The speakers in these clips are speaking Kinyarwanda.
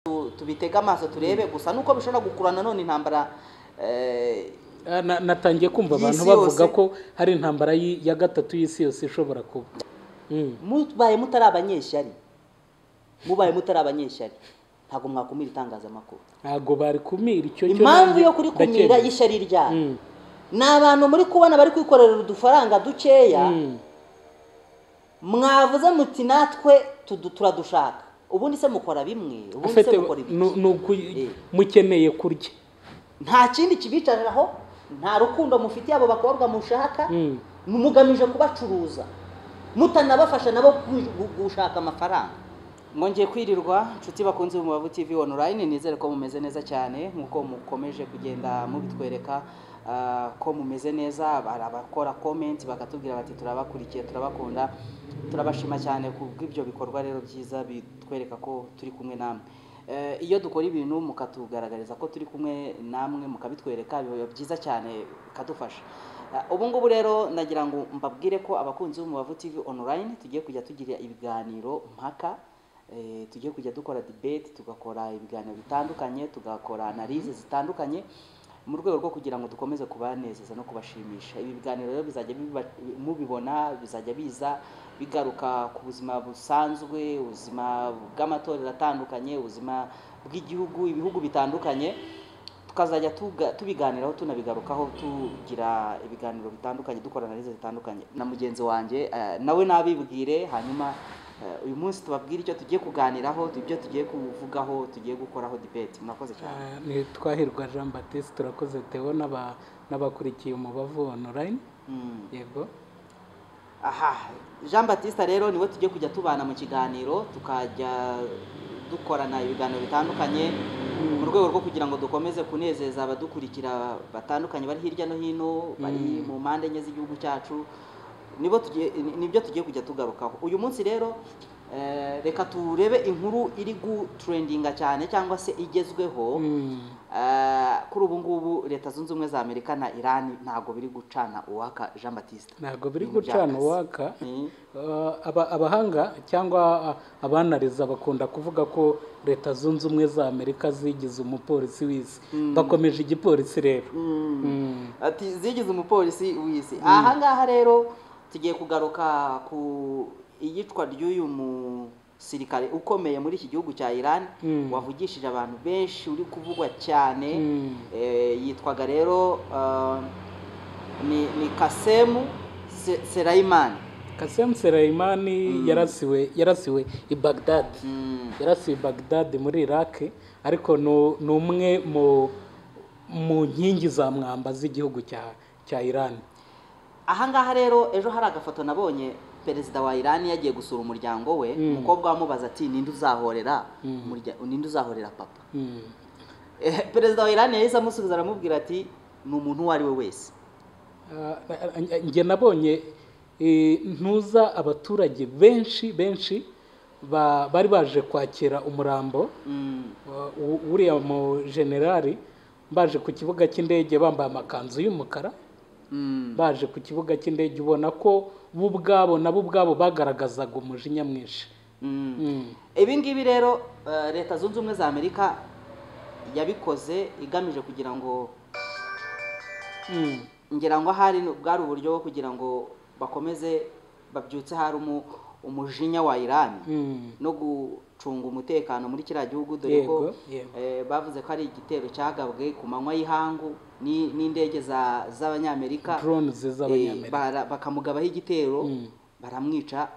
tu- tubitege amaso turebe gusa nuko bishobora gukurura nanone intambara eh, Ah, na- natangiye kumva abantu Y'isi bavuga yose. ko hari intambara y'i- ya gatatu y'isi yose ishobora kuba Mm. mubaye mutari abanyeshyari mubaye mutari abanyeshyari ntabwo mwakumira itangazamakuru ntabwo bari kumira icyo cyo impamvu nanjye yo kurikumira ndacyemera. y'ishyari ryayo Mm. ni abantu muri kubona bari kwikorera udufaranga dukeya Mm. mwavuze muti natwe tudu- turadushaka ubundi se mukora bimwe ubundi se Ufite- mukora ibiki nu- nuku- Eh. mukeneye kurya nta kindi kibicariraho nta rukundo mufitiye abo bakobwa mushaka Mm. mugamije kubacuruza mutanabafasha nabo ku- gu- gushaka amafaranga mwongeye kwirirwa nshuti bakunze mu bavu tv online nizere ko mumeze neza cyane nk'uko mukomeje kugenda mubitwereka ah, ko mumeze neza hari abakora comment bakatubwira bati turabakurikiye turabakunda turabashima cyane ku bw'ibyo bikorwa rero byiza bitwereka ko turi kumwe namwe Eh, iyo dukora ibintu mukatugaragariza ko turi kumwe namwe mukabitwereka biba byiza cyane bikadufasha Eh, ubu ngubu rero nagira ngo mbabwire ko abakunzi b'umubavu tv online tugiye kujya tugira ibiganiro mpaka eh, tugiye kujya dukora debate tugakora ibiganiro bitandukanye tugakora analize zitandukanye mu rwego rwo kugira ngo dukomeze kubanezeza no kubashimisha ibi biganiro rero bizajya biba- mubibona bizajya biza bigaruka ku buzima busanzwe ubuzima bw'amatorero atandukanye ubuzima bw'igihugu ibihugu bitandukanye tukazajya tuga- tubiganiraho tunabigarukaho tugira ibiganiro bitandukanye dukora analize zitandukanye na mugenzi wanjye eh, nawe nabibwire hanyuma eh, uyu munsi tubabwire icyo tugiye kuganiraho ibyo tugiye kuvugaho tugiye gukoraho debate murakoze cyane Ah, ni twahirwa jean baptiste turakoze tewo n'aba- n'abakurikiye umubavu online Mm. yego aha jean batista rero niwe tujye kujya tubana mu kiganiro tukajya dukorana ibiganiro bitandukanye mu rwego rwo kugira ngo dukomeze kunezeza abadukurikira batandukanye bari hirya no hino bari mu mpande enye z'igihugu cyacu nibo tugiye- ni- nibyo tugiye kujya tugarukaho uyu munsi rero eh, reka turebe inkuru iri gutrendinga cyane cyangwa se igezweho Mm. Eh, kuri ubu ngubu leta zunze ubumwe za amerika na irani ntabwo biri gucana uwaka jean batista ntabwo biri Ibintu gucana byakaze. uwaka Mm. Ah, aba- abahanga cyangwa ah, abanariza bakunda kuvuga ko leta zunze ubumwe za amerika zigize umupolisi w'isi bakomeje igipolisi rero Mm. ati zigize umupolisi w'isi aha ngaha rero tugiye kugaruka ku iyicwa ry'uyu musirikare ukomeye muri iki gihugu cya iran Mm. wavugishije abantu benshi uri kuvugwa cyane Mm. Eh, yitwaga rero eh, ni, ni kasemu Se- serayimani kasem serayimani yarasiwe yarasiwe i bagdad Mm. yarasiwe i bagdad muri iraq ariko nu- ni umwe mu mu nkingi za mwamba z'igihugu cya cya iran aha ngaha rero ejo hari agafoto nabonye perezida wa irani yagiye gusura umuryango we Mm. umukobwa amubaza ati ninde uzahorera umurya- ninde uzahorera papa Mm. Eh, perezida wa irani yahise amusubiza aramubwira ati ni umuntu uwo ari we wese Ah, njye nabonye eh, ntuza abaturage benshi benshi ba- bari baje kwakira umurambo Mm, wa- u- uriya mu generali baje ku kibuga cy'indege bambaye amakanzu y'umukara mm, baje ku kibuga cy'indege ubona ko bo ubwabo nabo ubwabo bagaragazaga umujinya mwinshi mm. Mm. ibi ngibi rero eh, leta zunze ubumwe za amerika yabikoze igamije kugira ngo Mm. ngira ngo ahari bwari uburyo bwo kugira ngo bakomeze babyutse hari umu- umujinya wa irani Mm. no gucunga umutekano muri kiriya gihugu dore ko Yego, yego. eh, bavuze ko ari igitero cyagabwe ku manywa y'ihangu ni- n'indege za- z'abanyamerika drones Eh, z'abanyamerika bara- bakamugabaho igitero Mm. baramwica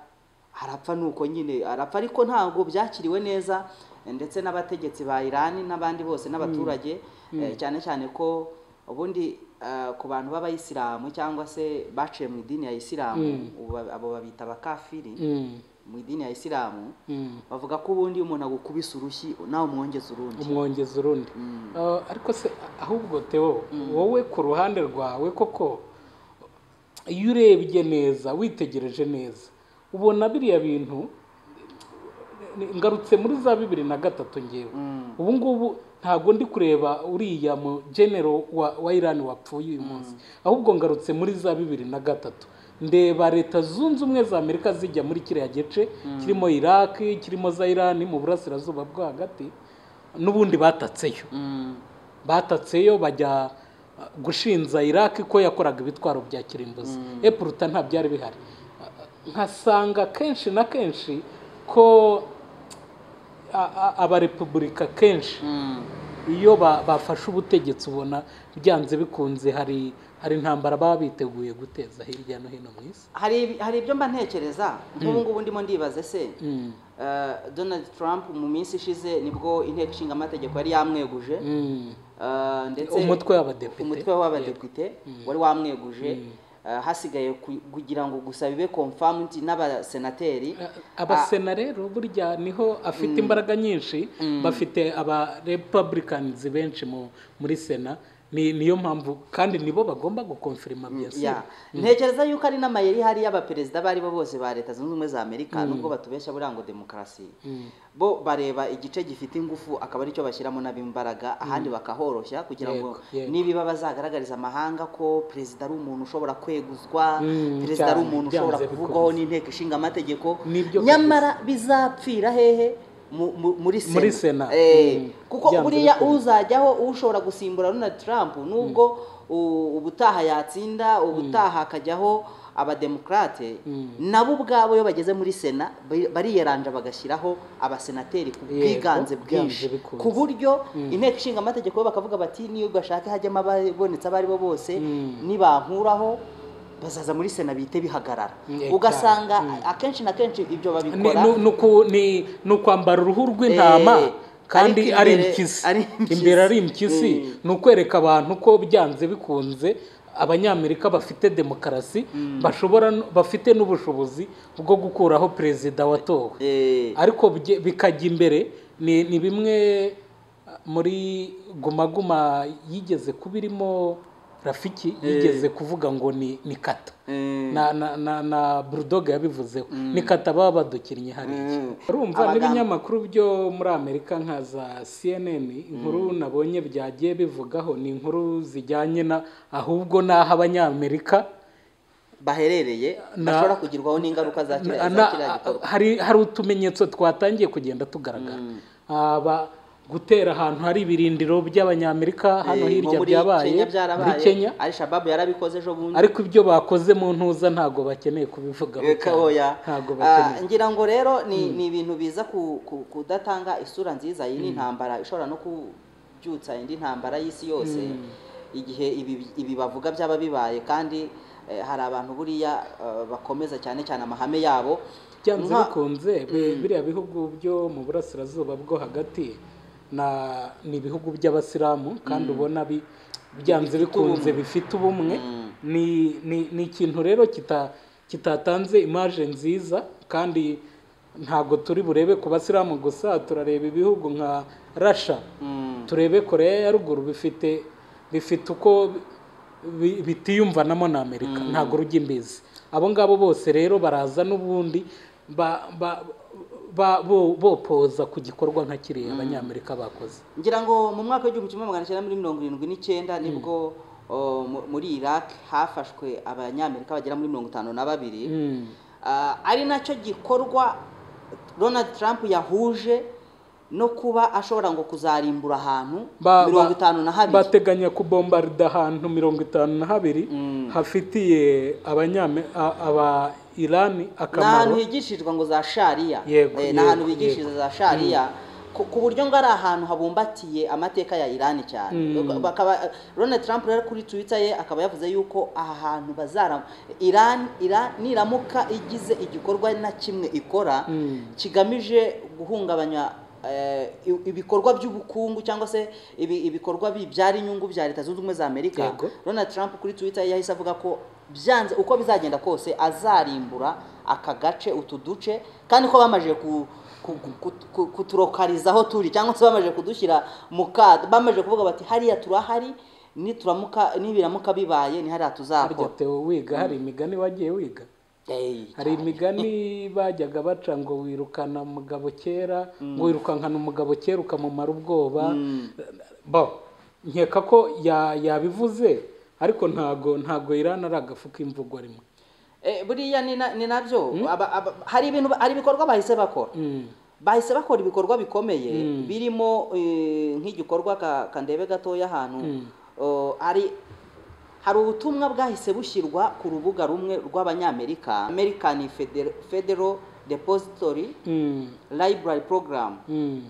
arapfa nuko nyine arapfa ariko ntabwo byakiriwe neza eh, ndetse n'abategetsi ba Irani n'abandi bose n'abaturage eh, cyane cyane ko ubundi eh, ku bantu b'abayisilamu cyangwa se baciye mu idini ya isilamu ubu ba- abo babita abakafiri Mm. mu idini ya isilamu Mm. bavuga ko ubundi iyo umuntu agukubise urushyi nawe umwongeza urundi umwongeza urundi Mm. Ah, ariko se ahubwo teo wowe ku ruhande rwawe koko iyo urebye neza witegereje neza ubona biriya bintu ni- ngarutse muri za bibiri na gatatu ngewe Mm. ubu ngubu ntabwo ndi kureba uriya mu genero wa, wa irani wapfuye uyu munsi ahubwo ngarutse muri za bibiri na gatatu ndeba leta zunze ubumwe za amerika zijya muri kiriya gice kirimo iraki kirimo za irani mu burasirazuba bwo hagati n'ubundi batatseyo Mm. batatseyo bajya uh, gushinza iraki ko yakoraga ibitwaro bya kirimbuzi epuruta nta byari bihari Uh, nkasanga kenshi na kenshi ko a- a- abarepubulika kenshi Mm. iyo ba- bafashe ubutegetsi ubona byanze bikunze hari hari intambara baba biteguye guteza hirya no hino mu isi hari hari ibyo mba ntekereza nk'ubu ngubu ndimo ndibaza se eh, Donald Trump mu minsi ishize nibwo inteko ishinga amategeko yari yamweguje Mm. Eh, ndetse Umutwe w'abadepite. umutwe w'abadepite wari wamweguje Eh, hasigaye ku- kugira ngo gusa bibe confirmed n'abasenateri A- abasena rero burya niho afite imbaraga nyinshi bafite aba republicans benshi mu- muri sena ni niyo mpamvu kandi nibo bagomba gukonfirima byose Ya. ntekereza yuko ari n'amayeri hari y'abaperezida abo ari bo bose ba leta zunze ubumwe za amerika nubwo batubeshya buriya ngo demokarasi bo bareba igice gifite ingufu akaba aricyo bashyiramo nab'imbaraga ahandi bakahoroshya kugira ngo Yego, yego. nibiba bazagaragariza amahanga ko perezida ari umuntu ushobora kweguzwa Mm, perezida ari cyane, umuntu ushobora byanze kuvugwaho bikunze. n'inteko ishinga amategeko Nibyo kabisa. nyamara bizapfira hehe mu- mu- muri sena, Muri Sena. Eh, Mm. kuko Byanze buriya bikunze. uzajyaho ushobora gusimbura Donald Trump nubwo u- ubutaha yatsinda ubutaha akajyaho abademokrate nabo ubwabo iyo bageze muri sena bari- bariyeranja bagashyiraho abasenateri ku Yego, bwiganze bwinshi byanze bikunze. ku buryo inteko ishinga amategeko bo bakavuga bati niyo bashaka hajyamo ababonetse abo ari bo bose nibankuraho bazaza muri sena bihite bihagarara Yego, ugasanga akenshi na kenshi ibyo ni babikora nu- nuku- ni- ni ukwambara uruhu rw'intama Eh, kandi ariko ari imbere- impyisi ari impyisi. imbere ari impyisi ni ukwereka abantu ko byanze bikunze abanyamerika bafite demokarasi bashobora no- bafite n'ubushobozi bwo gukuraho perezida watowe Eh, ariko bye- bikajya imbere ni ni bimwe muri gumaguma yigeze kuba irimo rafiki yigeze kuvuga ngo ni ni kata eh. na na na, na burudoga yabivuzeho ni kata baba badukinnye hariya Mm. urumva Abaganga- n'ibinyamakuru byo muri amerika nka za cnn inkuru nabonye byagiye bivugaho ni inkuru zijyanye na ahubwo n'aho abanyamerika baherereye Na- bashobora kugirwaho n'ingaruka za kiriya Na- za kiriya gikorwa hari hari utumenyetso twatangiye kugenda tugaragara Aba- gutera ahantu hari ibirindiro by'abanyamerika hano Eh, nko hirya muri byabaye Kenya muri byarabaye kenya ari shababu yarabikoze ejo bundi ariko ibyo bakoze mu ntuza ntabwo bakeneye kubivuga Eka oya. Ah, ntabwo bakeneye ngira ngo rero ni ni ibintu biza ku- ku- kudatanga isura nziza iyi ni intambara ishobora no kubyutsa indi ntambara y'isi yose igihe ibi- ibi bavuga byaba bibaye kandi eh, hari abantu buriya eh, bakomeza cyane cyane amahame yabo byanze Nka- bikunze bi- biriya bihugu byo mu burasirazuba bwo hagati na- ni ibihugu by'abasilamu kandi ubona bi- byanze bikunze bifite ubumwe ni ni- ni ikintu rero kita- kitatanze imaje nziza kandi ntabwo turi burebe ku basilamu gusa turareba ibihugu nka rasha Mm. turebe koreya ya ruguru bifite bifite uko bi- bitiyumvanamo na amerika ntabwo rujya imbizi abo ngabo bose rero baraza n'ubundi ba- ba- ba- bo- bopoza ku gikorwa nka kiriya abanyamerika bakoze ngira ngo mu mwaka w'igihumbi kimwe magana cyenda muri mirongo irindwi n'icyenda nibwo o, mu- muri iraq hafashwe abanyamerika bagera muri mirongo itanu na babiri Mm. Ah, ari nacyo gikorwa donald trump yahuje no kuba ashobora ngo kuzarimbura ahantu Ba- mirongo ba- itanu na habiri bateganya kubombarida ahantu mirongo itanu na habiri hafitiye abanyame a- aba irani ni ahantu akamaro higishirizwa ngo za shariya Yego, Eh, ni ahantu yego, bigishiriza za shariya ku- ku buryo ngo ari ahantu habumbatiye amateka ya irani cyane bakaba Donald Trump rero kuri Twitter ye akaba yavuze yuko aha hantu bazara Iran Iran niramuka igize igikorwa na kimwe ikora kigamije guhungabanya eh, i- ibikorwa by'ubukungu cyangwa se ibi- ibikorwa bibyara inyungu bya leta zunze ubumwe za Amerika Yego. Donald Trump kuri Twitter yahise avuga ko byanze uko bizagenda kose azarimbura aka gace utu duce kandi ko bamajije ku ku- ku- ku- ku- kuturokariza aho turi cyangwa se bamajije kudushyira mu kato bamajije kuvuga bati hariya turahari nituramuka nibiramuka bibaye ni hariya harya tuzakora Theo wiga hari imigani wagiye wiga Ey, hari imigani bajyaga baca ngo wirukana umugabo kera ngo wirukankana umugabo kera ukamumara ubwoba bo nkeka ko ya- yabivuze ariko ntago ntago irani ari agafu k'imvugo rimwe Eh, buriya ni na- ni nabyo Aba- aba- hari ibintu hari ibikorwa bahise bakora bahise bakora ibikorwa bikomeye Mm. birimo eh, nk'igikorwa ka- kandebe gatoya ahantu Mm. oh, ari hari ubutumwa bwahise bushyirwa ku rubuga rumwe rw'abanyamerika american Feder- federal depository Mm, library program mm,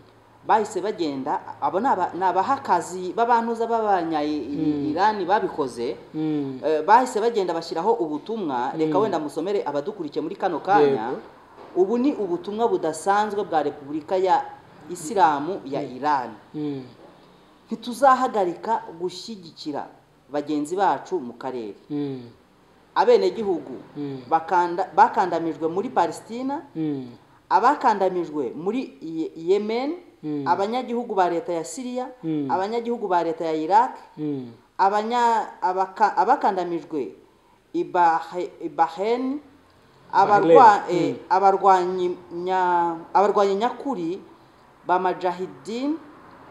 bahise bagenda abo ni aba- ni abahakazi b'abantuza b'abanya-irani babikoze mm. Eh, bahise bagenda bashyiraho ubutumwa reka wenda musomere abadukurikiye muri kano kanya Yego. ubu ni ubutumwa budasanzwe bwa repubulika ya isilamu ya irani Mm, ntituzahagarika gushyigikira bagenzi bacu mu karere mm, abenegihugu Mm. bakanda- bakandamijwe muri palesitina mm, abakandamijwe muri Ye- yemen Mm. abanyagihugu ba leta ya siriya Mm. abanyagihugu ba leta ya iraq mm, abanya abaka, abakandamijwe i Bahe- i Bahrain abarwa Bahrain, eh, abarwanyi nya abarwanyi nyakuri ba Mujahideen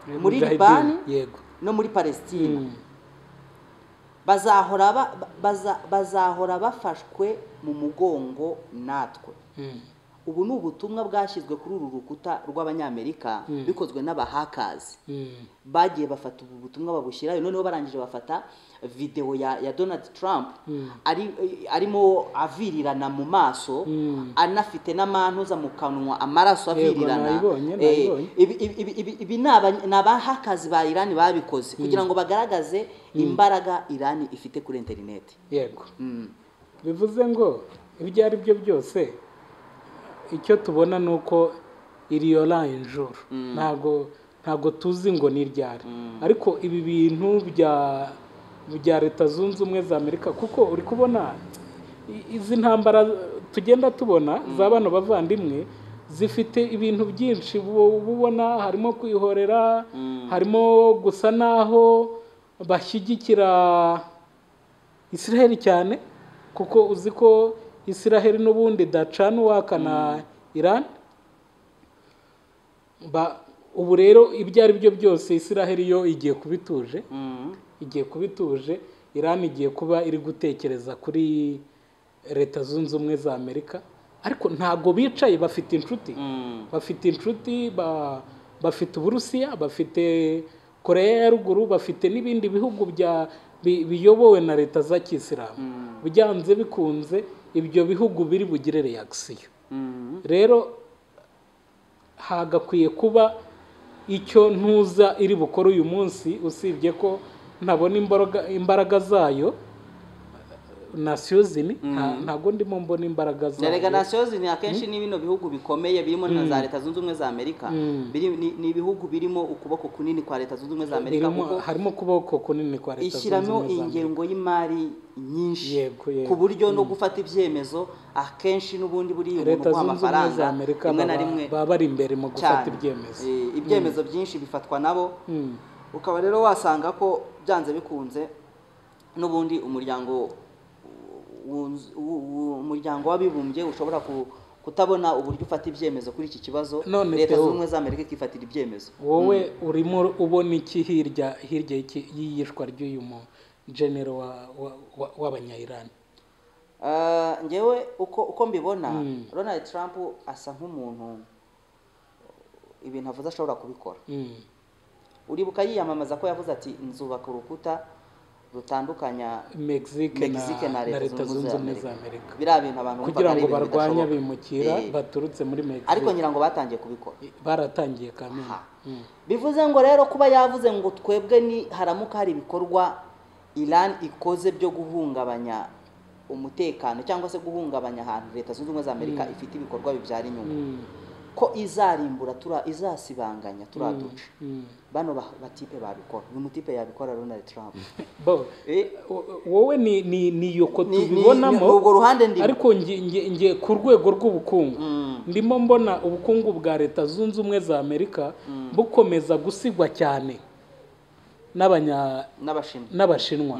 muri Mujahideen, Libani yego no muri Palestina Mm, bazahora ba- baza, bazahora bafashwe mu mugongo natwe mm, ubu ni ubutumwa bwashyizwe kuri uru rukuta rw'abanyamerika bikozwe n'abahakazi mm, bagiye bafata ubu butumwa babushyirayo noneho barangije bafata videwo ya, ya donald trump ari, arimo avirirana mu maso Mm. anafite n'amantuza mu kanwa amaraso avirirana nayibonye, Eh, nayibonye. ibi- ibi- ibi- ibi ni aba- ni abahakazi ba irani babikoze kugira ngo bagaragaze imbaraga irani ifite kuri interineti yego Mm. bivuze ngo ibyo ari byo byose icyo tubona ni uko iri oranje injuru ntabwo ntabwo tuzi ngo ni iryari ariko ibi bintu bya bya leta zunze ubumwe za amerika kuko uri kubona i- izi ntambara tugenda tubona za bano bavandimwe zifite ibintu byinshi ubu- uba ubona harimo kwihorera harimo gusa naho bashyigikira israheli cyane kuko uzi ko israheli n'ubundi dacana uwakana iran Ba- ubu rero ibyo ari byo byose israheli yo igiye kuba ituje Mm. igiye kuba ituje iran igiye kuba iri gutekereza kuri leta zunze ubumwe za amerika ariko ntabwo bicaye bafite inshuti Mm. bafite inshuti ba- bafite uburusiya bafite koreya ya ruguru bafite n'ibindi bihugu bya bi- biyobowe na leta za kisilamu byanze bikunze ibyo bihugu biri bugire reakisiyo Mm. rero hagakwiye kuba icyo ntuza iri bukore uyu munsi usibye ko ntabona imbaraga- imbaraga zayo nasiyo zini nta- ntabwo ndimo mbona imbaraga za zayo reganasiyo zini akenshi ni bino bihugu bikomeye birimo na za leta zunze ubumwe za amerika biri, ni, ni ibihugu birimo ukuboko kunini kwa leta zunze ubumwe za amerika Birimo- kuko harimo ukuboko kunini kwa leta zunze ishyiramo ubumwe za Amerika. ingengo y'imari nyinshi Yego, yego. ku buryo no gufata ibyemezo akenshi n'ubundi buriya umuntu leta uguha zunze ubumwe amafaranga za amerika rimwe na baba- rimwe baba bari imbere mu gufata cyane ibyemezo Eh, ibyemezo byinshi bifatwa nabo Mm. ukaba rero wasanga ko byanze bikunze n'ubundi umuryango wunz- wu- wu- umuryango w'abibumbye ushobora ku- kutabona uburyo ufata ibyemezo kuri iki kibazo None leta Theo. zunze ubumwe za amerika ikifatira ibyemezo wowe urimo ubona iki hirya hirya y'iki- y'iyicwa ry'uyu mu genero wa- wa- wa- w'abanyayirani Ah, ngewe uko uko mbibona Donald Trump asa nk'umuntu ibintu avuze ashobora kubikora Mm. uribuka yiyamamaza ko yavuze ati nzubaka urukuta rutandukanya mexique na Mexique na na leta zunze ubumwe za amerika biriya bintu abantu bumvaga kugira ari ngo ibintu barwanye bidashoboka. abimukira Eh, baturutse muri mexique ariko ngira ngo batangiye kubikora baratangiye kamena Aha. bivuze ngo rero kuba yavuze ngo twebwe ni haramuka hari ibikorwa Iran ikoze byo guhungabanya umutekano cyangwa se guhungabanya ahantu leta zunze ubumwe za amerika ifite ibikorwa bibyara inyungu ko izarimbura tura izasibanganya turaduce bano ba- batipe babikora uyu mutipe yabikora Donald Trump bo Eh, wo- wowe ni ni ni yoko ni- ni- ni tubibonamo urwo ruhande ndimo. ariko nge- nge- nge ku rwego rw'ubukungu ndimo mbona ubukungu bwa leta zunze ubumwe za amerika bukomeza gusigwa cyane n'abanya n'abashinwa n'abashinwa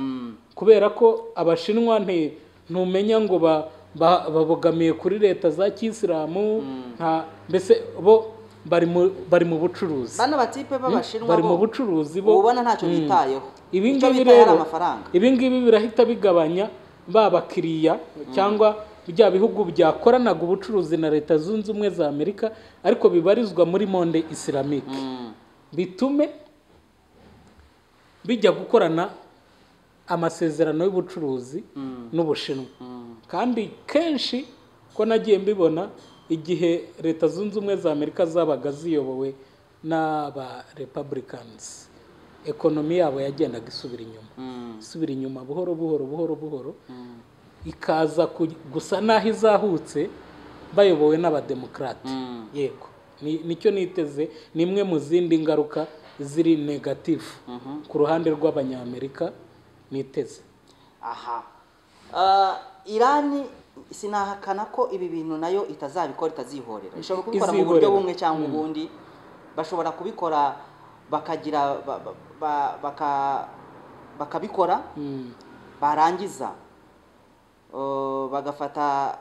kubera ko abashinwa nti- ntumenya ngo ba- ba- babogamiye kuri leta za kisilamu nta mbese bo bari mu- bari mu bucuruzi bano batipe b'abashinwa bari mu bo bucuruzi bo ubona ntacyo bitayeho ibi Icyo ngibi bitaye ari rero amafaranga ibi ngibi birahita bigabanya ba bakiriya cyangwa bya bihugu byakoranaga ubucuruzi na leta zunze ubumwe za amerika ariko bibarizwa muri monde isilamike Mm. bitume bijya gukorana amasezerano y'ubucuruzi n'ubushinwa kandi kenshi ko nagiye mbibona igihe leta zunze ubumwe za amerika zabaga ziyobowe n'aba republicans ekonomi yabo yagendaga isubira inyuma Mm. isubira inyuma buhoro buhoro buhoro buhoro ikaza ku- gusa n'aho izahutse bayobowe n'abademokarate Mm. yego Ni- nicyo niteze ni imwe mu zindi ngaruka ziri negatifu ku ruhande rw'abanyamerika niteze aha Ah, irani sinahakana ko ibi bintu nayo itazabikora itazihorera ishobora kubikora mu buryo Izihorera. bumwe cyangwa ubundi bashobora kubikora bakagira ba- ba- ba- baka- bakabikora Mm. barangiza eh, bagafata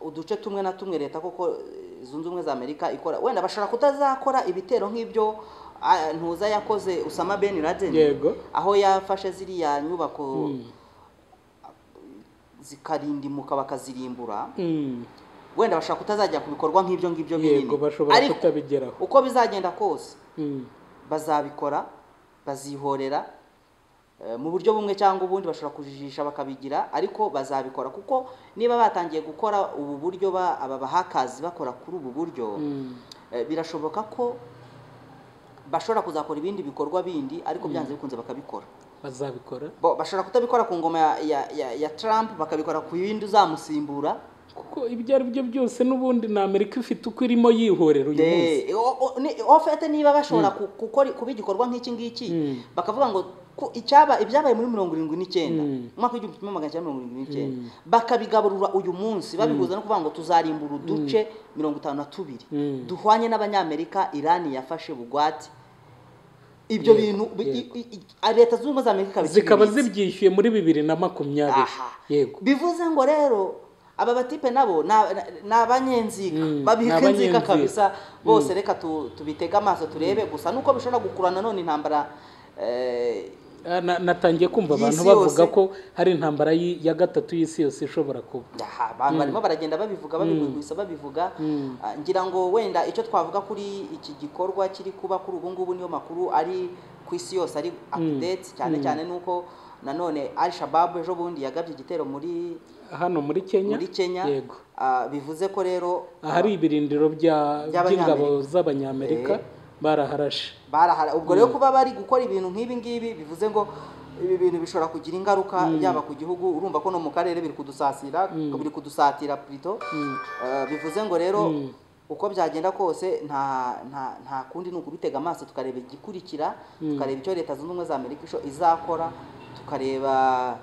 uduce tumwe na tumwe leta koko eh, zunze ubumwe za amerika ikora wenda bashobora kutazakora ibitero nk'ibyo ah, ntuza yakoze usama ben laden Yego. aho yafashe ziriya nyubako zikarindimuka bakazirimbura Mm. wenda bashobora kutazajya ku bikorwa nk'ibyo ngibyo binini yego bashobora ariko kutabigeraho uko bizagenda kose Mm. bazabikora bazihorera eh, mu buryo bumwe cyangwa ubundi bashobora kujijisha bakabigira ariko bazabikora kuko niba batangiye gukora ubu buryo ba- aba bahakazi bakora kuri ubu buryo Mm. eh, birashoboka ko bashobora kuzakora ibindi bikorwa bindi ariko byanze bikunze bakabikora bazabikora Bo, bashobora kutabikora ku ngoma ya, ya, ya, ya Trump bakabikora ku yindi uzamusimbura kuko ibyo ari byo byose n'ubundi na amerika ifite uko irimo yihorera uyu munsi Eh, o- o- ni- en fait niba bashobora ku- gukora kuba igikorwa nk'iki ngiki Mm. bakavuga ngo ku- icyaba ibyabaye muri mirongo irindwi n'icyenda Mm. umwaka w'igihumbi kimwe magana cyenda mirongo irindwi n'icyenda bakabigaburura uyu munsi babihuza no kuvuga ngo tuzarimbura uduce mirongo itanu na tubiri Mm. duhwanye n'abanyamerika irani yafashe bugwate ibyo bintu bi- i- i- i- leta zunze ubumwe za amerika zikaba bikibibitse. zibyishyuye muri bibiri na makumyabiri Aha. yego bivuze ngo rero aba batipe nabo na- na- ni abanyenziga Mm, ni babiha inzika abanyenziga. kabisa bose reka tu- tubitege amaso turebe gusa nuko bishobora gukurura nanone intambara eh, Ah, na- natangiye kumva Y'isi abantu bavuga yose. ko hari intambara y'i- ya gatatu y'isi yose ishobora kuba aha, abantu barimo baragenda babivuga babigwigwisa babivuga Ah, ngira ngo wenda icyo twavuga kuri iki gikorwa kiri kuba kuri ubu ngubu niyo makuru ari ku isi yose ari update cyane cyane nuko nanone al shababu ejo bundi yagabye igitero muri hano muri kenya muri kenya yego Ah, bivuze ko rero ahari ibirindiro bya- By'abanyamerika. by'ingabo z'abanyamerika baraharashe barahara ubwo rero kuba bari gukora ibintu nk'ibi ngibi bivuze ngo ibi bintu bishobora kugira ingaruka yaba ku gihugu urumva ko no mu karere biri kudusasira biri kudusatira plito Eh, bivuze ngo rero uko byagenda kose nta nta nta kundi ni ukubitega amaso tukareba igikurikira tukareba icyo leta zunze ubumwe za amerika isho- izakora tukareba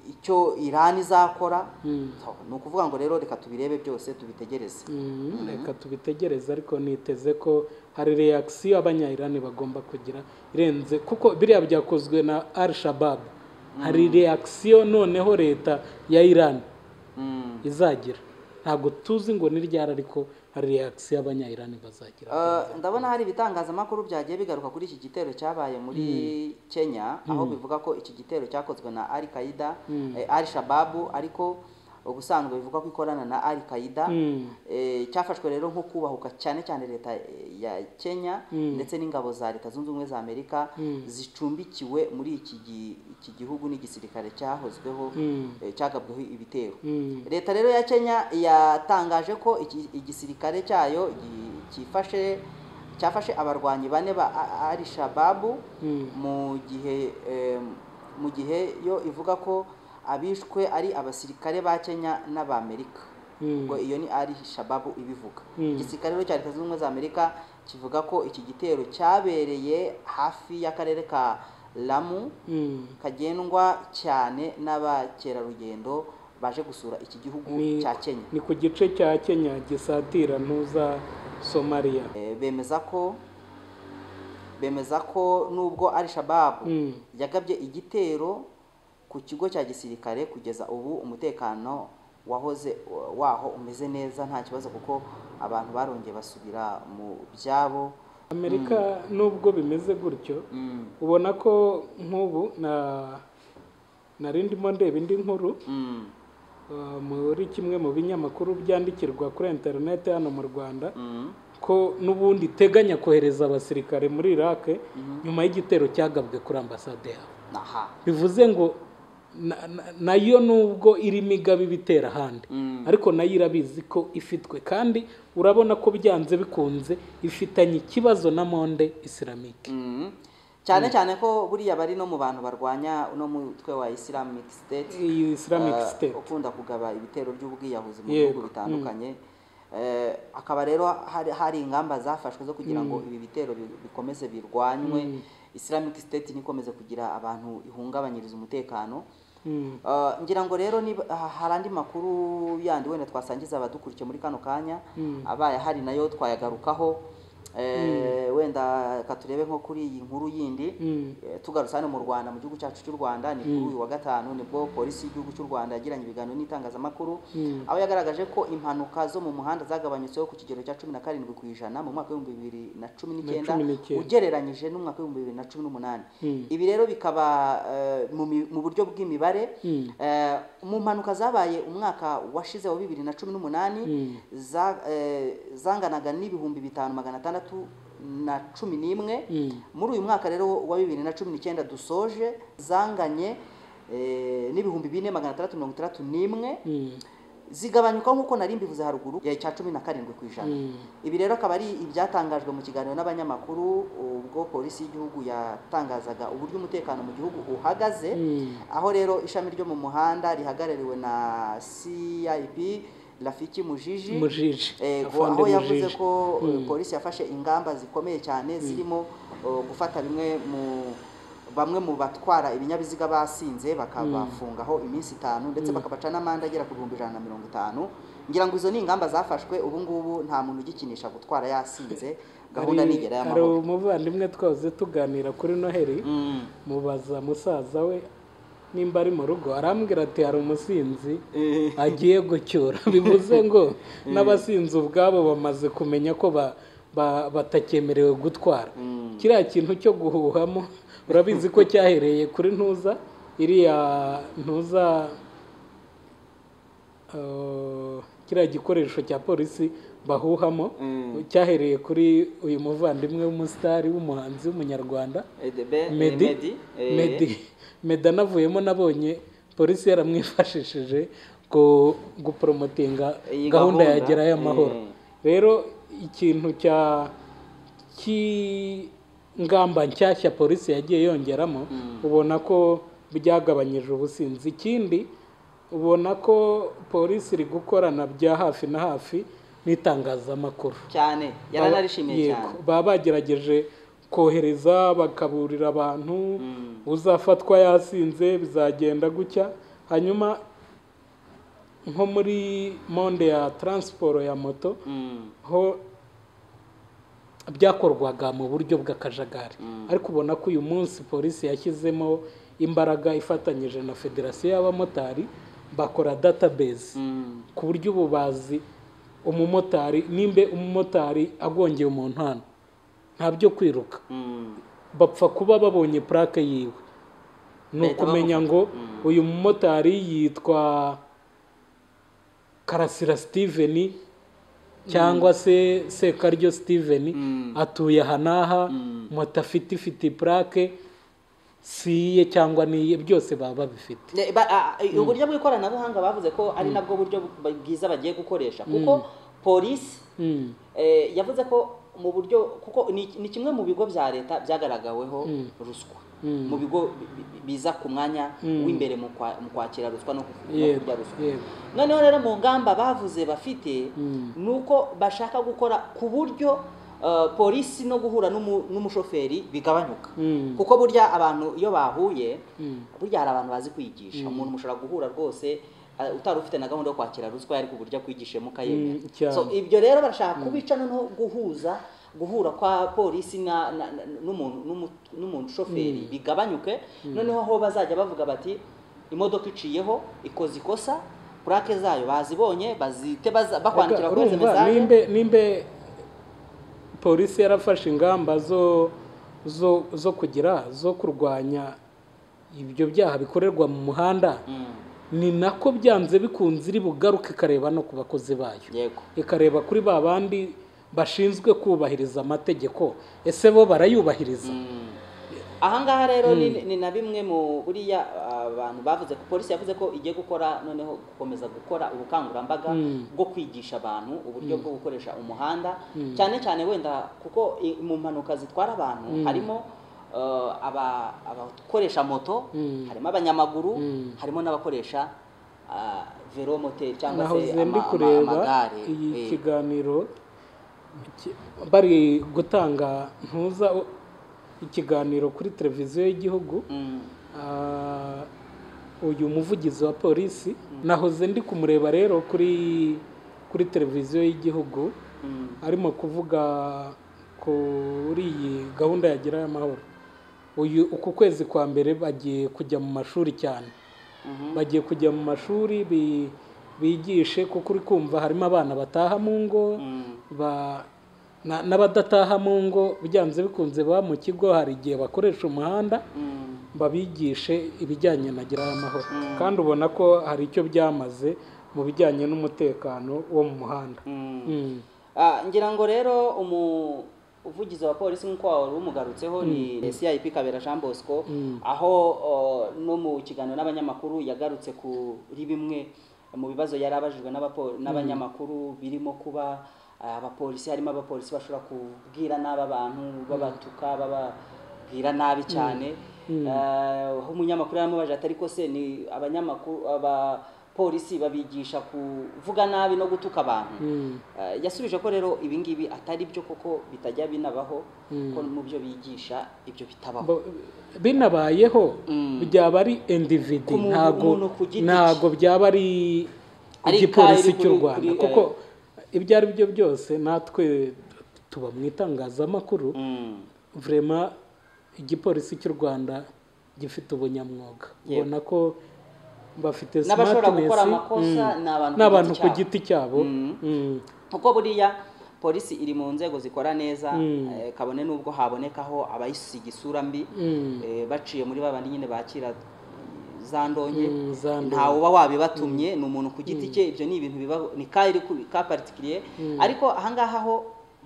icyo irani izakora ni ukuvuga ngo rero reka tubirebe byose tubitegereze Mm, reka tubitegereze ariko niteze ko hari reakisiyo abanyayirani bagomba kugira irenze kuko biriya byakozwe na al shabab hari reakisiyo noneho leta ya irani Mm. izagira ntabwo tuzi ngo ni ryari ariko hari reakisiyo abanyayirani bazagira Uh, ndabona hari ibitangazamakuru byagiye bigaruka kuri iki gitero cyabaye muri Kenya aho bivuga ko iki gitero cyakozwe na Al Qaeda eh, Al Shababu ariko ubusanzwe bivuga ko ikorana na Al Qaeda eh, cyafashwe rero nko kubahuka cyane cyane leta eh, ya Kenya ndetse n'ingabo za leta zunze ubumwe za Amerika zicumbikiwe muri iki gi- iki gihugu n'igisirikare cyahozweho eh, cyagabweho ibitero leta rero ya Kenya yatangaje ko iki- igisirikare cyayo gi- cyifashe cyafashe abarwanyi bane ba A- Ali Shababu mu gihe eh, mu gihe yo ivuga ko abishwe ari abasirikare ba Kenya n'Amerika ubwo iyo ni Ali Shababu ibivuga igisirikare rero cya Leta Zunze Ubumwe za Amerika kivuga ko iki gitero cyabereye hafi y'akarere ka Lamu Mm. kagendwa cyane n'abakerarugendo baje gusura iki gihugu Ni- cya Kenya ni ku gice cya kenya gisatira ntuza somaliya Eh, bemeza ko bemeza ko nubwo al shababu Mm. yagabye igitero ku kigo cya gisirikare kugeza ubu umutekano wahoze waho umeze neza nta kibazo kuko abantu barongeye basubira mu byabo amerika nubwo bimeze gutyo Mm, ubona ko nk'ubu na nari ndimo ndeba indi nkuru mm, eh, muri kimwe mu binyamakuru byandikirwa kuri interineti hano mu rwanda Mhm. ko n'ubundi iteganya kohereza abasirikare muri iraq nyuma y'igitero cyagabwe kuri ambasade yabo aha bivuze ngo na- na- nayo nubwo iri migabe ibitera ahandi Mm. ariko nayo irabizi ko ifitwe kandi urabona ko byanze bikunze ifitanye ikibazo na monde isiramike Mhm. cyane cyane ko buriya bari no mu bantu barwanya uno mutwe wa islamic state iyi islamic eh, state ukunda kugaba ibitero by'ubwiyahuzi mu Yego. bihugu bitandukanye Eh, akaba rero hari, hari ingamba zafashwe zo kugira ngo ibi bitero bi- bikomeze birwanywe islamic state nikomeze kugira abantu ihungabanyiriza umutekano Mm. Eh, ngira ngo rero niba ha- hari andi makuru yandi wenda twasangiza abadukurikiye muri kano kanya abaye hari nayo twayagarukaho Eh, wenda katurebe nko kuri iyi nkuru yindi Mm. Eh, tugarutse hano mu Rwanda mu gihugu cyacu cy'u Rwanda ni kuri uyu wa gatanu nibwo polisi y'igihugu cy'u Rwanda yagiranye ibiganiro n'itangazamakuru aho yagaragaje ko impanuka zo mu muhanda zagabanyutseho ku kigero cya cumi na karindwi ku ijana mu mwaka w'ibihumbi bibiri na cumi n'icyenda cumi n'icyenda. ugereranyije n'umwaka w'ibihumbi bibiri na cumi n'umunani Mm. ibi rero bikaba eh, mu mi- mu buryo bw'imibare Mm. Eh, mu mpanuka zabaye umwaka washize wa bibiri na cumi n'umunani Mm. za- eh, zanganaga n'ibihumbi bitanu magana atandatu na cumi n'imwe Mm. muri uyu mwaka rero wa bibiri na cumi n'icyenda dusoje zanganye eh, n'ibihumbi bine magana atandatu mirongo itandatu n'imwe Mm. zigabanyuka nk'uko nari mbivuze haruguru ya cya cumi na karindwi ku ijana Mm. ibi rero akaba ari ibyatangajwe mu kiganiro n'abanyamakuru ubwo polisi y'igihugu yatangazaga uburyo umutekano mu gihugu uhagaze Mm. aho rero ishami ryo mu muhanda rihagarariwe na cip rafiki mujiji mujiji Ego, Afande aho yavuze Mujiji. ko eh, polisi yafashe ingamba zikomeye cyane zirimo eh, gufata bimwe mu bamwe mu batwara ibinyabiziga basinze bakabafungaho iminsi itanu ndetse bakabaca n'amande agera ku bihumbi ijana na mirongo itanu ngira ngo izo ni ingamba zafashwe ubu ngubu nta muntu ugikinisha gutwara yasinze gahunda Hari- nigera hari y'amahoro umuvandimwe twahoze tuganira kuri noheri Mm. mubaza musaza we nimba ari mu rugo arambwira ati hari umusinzi Eh. agiye gucyura bivuze ngo n'abasinzi ubwabo bamaze kumenya ko ba- ba- batakemerewe gutwara kiriya kintu cyo guhuhamo urabizi ko cyahereye kuri ntuza iriya ntuza eh, kiriya gikoresho cya polisi bahuhamo Mm. cyahereye kuri uyu muvandimwe w'umusitari w'umuhanzi w'umunyarwanda Edebe- eh, Medi eh. Medi Medi anavuyemo nabonye polisi yaramwifashishije ku guporomotinga Iyi gahunda gahunda, yagira y'amahoro eh. rero ikintu cya cy'ingamba nshyashya polisi yagiye yongeramo ubona ko byagabanyije ubusinzi ikindi ubona ko polisi iri gukorana bya hafi na hafi n'itangazamakuru cyane yaranarishimiye Yego, cyane baba bagerageje kohereza bakaburira abantu uzafatwa yasinze bizagenda gutya hanyuma nko muri monde ya taransiporo ya moto Mm. ho byakorwaga mu buryo bw'akajagari ariko ubona ko uyu munsi polisi yashyizemo imbaraga ifatanyije na federasiyo y'abamotari bakora database Mm. ku buryo ubu bazi umumotari nimba umumotari agongeye umuntu hano nta byo kwiruka Mm. bapfa kuba babonye purake yiwe ni Bahita ukumenya ngo uyu mumotari yitwa karasira steven cyangwa se sekaryo steven Mm. atuye aha n'aha moto afite ifite purake si iye cyangwa ni iye byose baba babifite Ne- ba- a- a- uburyo bw'ikoranabuhanga bavuze ko ari nabwo buryo bu- bwiza bagiye gukoresha kuko polisi Mm. eh, yavuze ko mu buryo kuko ni ni kimwe mu bigo bya leta byagaragaweho ruswa Mm. mu bigo bi- bi- biza ku mwanya Mm. w'imbere mu kwa- mu kwakira ruswa no ku- no yego kurya ruswa yego noneho rero mu ngamba bavuze bafite Mm. ni uko bashaka gukora ku buryo eh, polisi no guhura n'umu- n'umushoferi bigabanyuka Mm. kuko burya abantu iyo bahuye Mm. burya hari abantu bazi kwigisha umuntu mushobora guhura rwose eh, utari ufite na gahunda yo kwakira ruswa ariko uburyo akwigishemo Mm, ukayemera cyane. so ibyo rero barashaka kubica noneho guhuza guhura kwa polisi na- na- na- n'umuntu n'umu- n'umuntu shoferi bigabanyuke noneho aho bazajya bavuga bati imodoka iciyeho ikoze ikosa purake zayo bazibonye bazite baza- bakwandikira kuri izo urumva mesaje nimbe nimbe polisi yarafashe ingamba zo zo zo kugira zo kurwanya ibyo byaha bikorerwa mu muhanda Mm. ni nako byanze bikunze iri bugaruke ikareba no ku bakozi bayo yego ikareba kuri ba bandi bashinzwe kubahiriza amategeko ese bo barayubahiriza ahangaha rero ni, ni na bimwe mu buriya abantu bavuze ko polisi yavuze ko igiye gukora noneho gukomeza gukora ubukangurambaga Mm. bwo kwigisha abantu uburyo bwo gukoresha umuhanda cyane cyane wenda kuko i- mu mpanuka zitwara abantu harimo eh, aba- abakoresha moto Mm. harimo abanyamaguru Mm. harimo n'abakoresha ah, velomoteri cyangwa se nahoze ama- ndi ama- kureba amagare iyi Eh, kiganiro ki- bari gutanga ntuza o- ikiganiro kuri televiziyo y'igihugu mm, Ah, uyu muvugizi wa polisi nahoze ndi kumureba rero kuri kuri televiziyo y'igihugu mm, arimo kuvuga kuri iyi gahunda ya gira amahoro uyu uku kwezi kwa mbere bagiye kujya mu mashuri cyane mhm, bagiye kujya mu mashuri bi- bigishe kuko uri kumva harimo abana bataha mu ngo mm, ba na- n'abadataha mu ngo byanze bikunze baba mu kigo hari igihe bakoresha umuhanda mm. babigishe ibijyanye na gira amahoro kandi ubona ko hari icyo byamaze mu bijyanye n'umutekano wo mu muhanda Mm. Ah, ngira ngo rero umuvugizi wa polisi nk'uko wari umugarutseho ni CIP Kabera Jean Bosco aho oh, no mu kiganiro n'abanyamakuru yagarutse kuri bimwe mu bibazo yari abajijwe n'abapo- n'abanyamakuru birimo kuba ah, abapolisi harimo abapolisi bashobora kubwira nabi abantu babatuka bababwira nabi cyane Ah, aho umunyamakuru yaramubajije ati ariko se ni abanyamakuru abapolisi babigisha kuvuga nabi no gutuka abantu Mm. Eh, yasubije ko rero ibi ngibi atari byo koko bitajya binabaho ko mu byo bigisha ibyo bitabaho Bo- binabayeho Mm. byaba ari individi Ku muntu- ntago umuntu ku giti cye. ntago byaba ari Ari igipolisi ikayi cy'u kuri- Rwanda kuri- kuko ibyo ari byo byose natwe tuba mu itangazamakuru Mm, vrema igipolisi cy'u Rwanda gifite ubunyamwuga Yego. ubona ko bafite N'abashobora smartness, gukora amakosa mm, ni abantu ku n'abantu giti ku cyabo. giti cyabo Mm. Mm. kuko buriya polisi iri mu nzego zikora neza eh, kabone n'ubwo habonekaho abayisiga isura mbi Mm. eh, baciye muri babandi nyine bakira za ndonke Mm, za ndonke. ntawe uba wabibatumye ni umuntu ku giti cye ibyo ni ibintu bibaho ni ka iri ku- ka particulier ariko ahangaha ho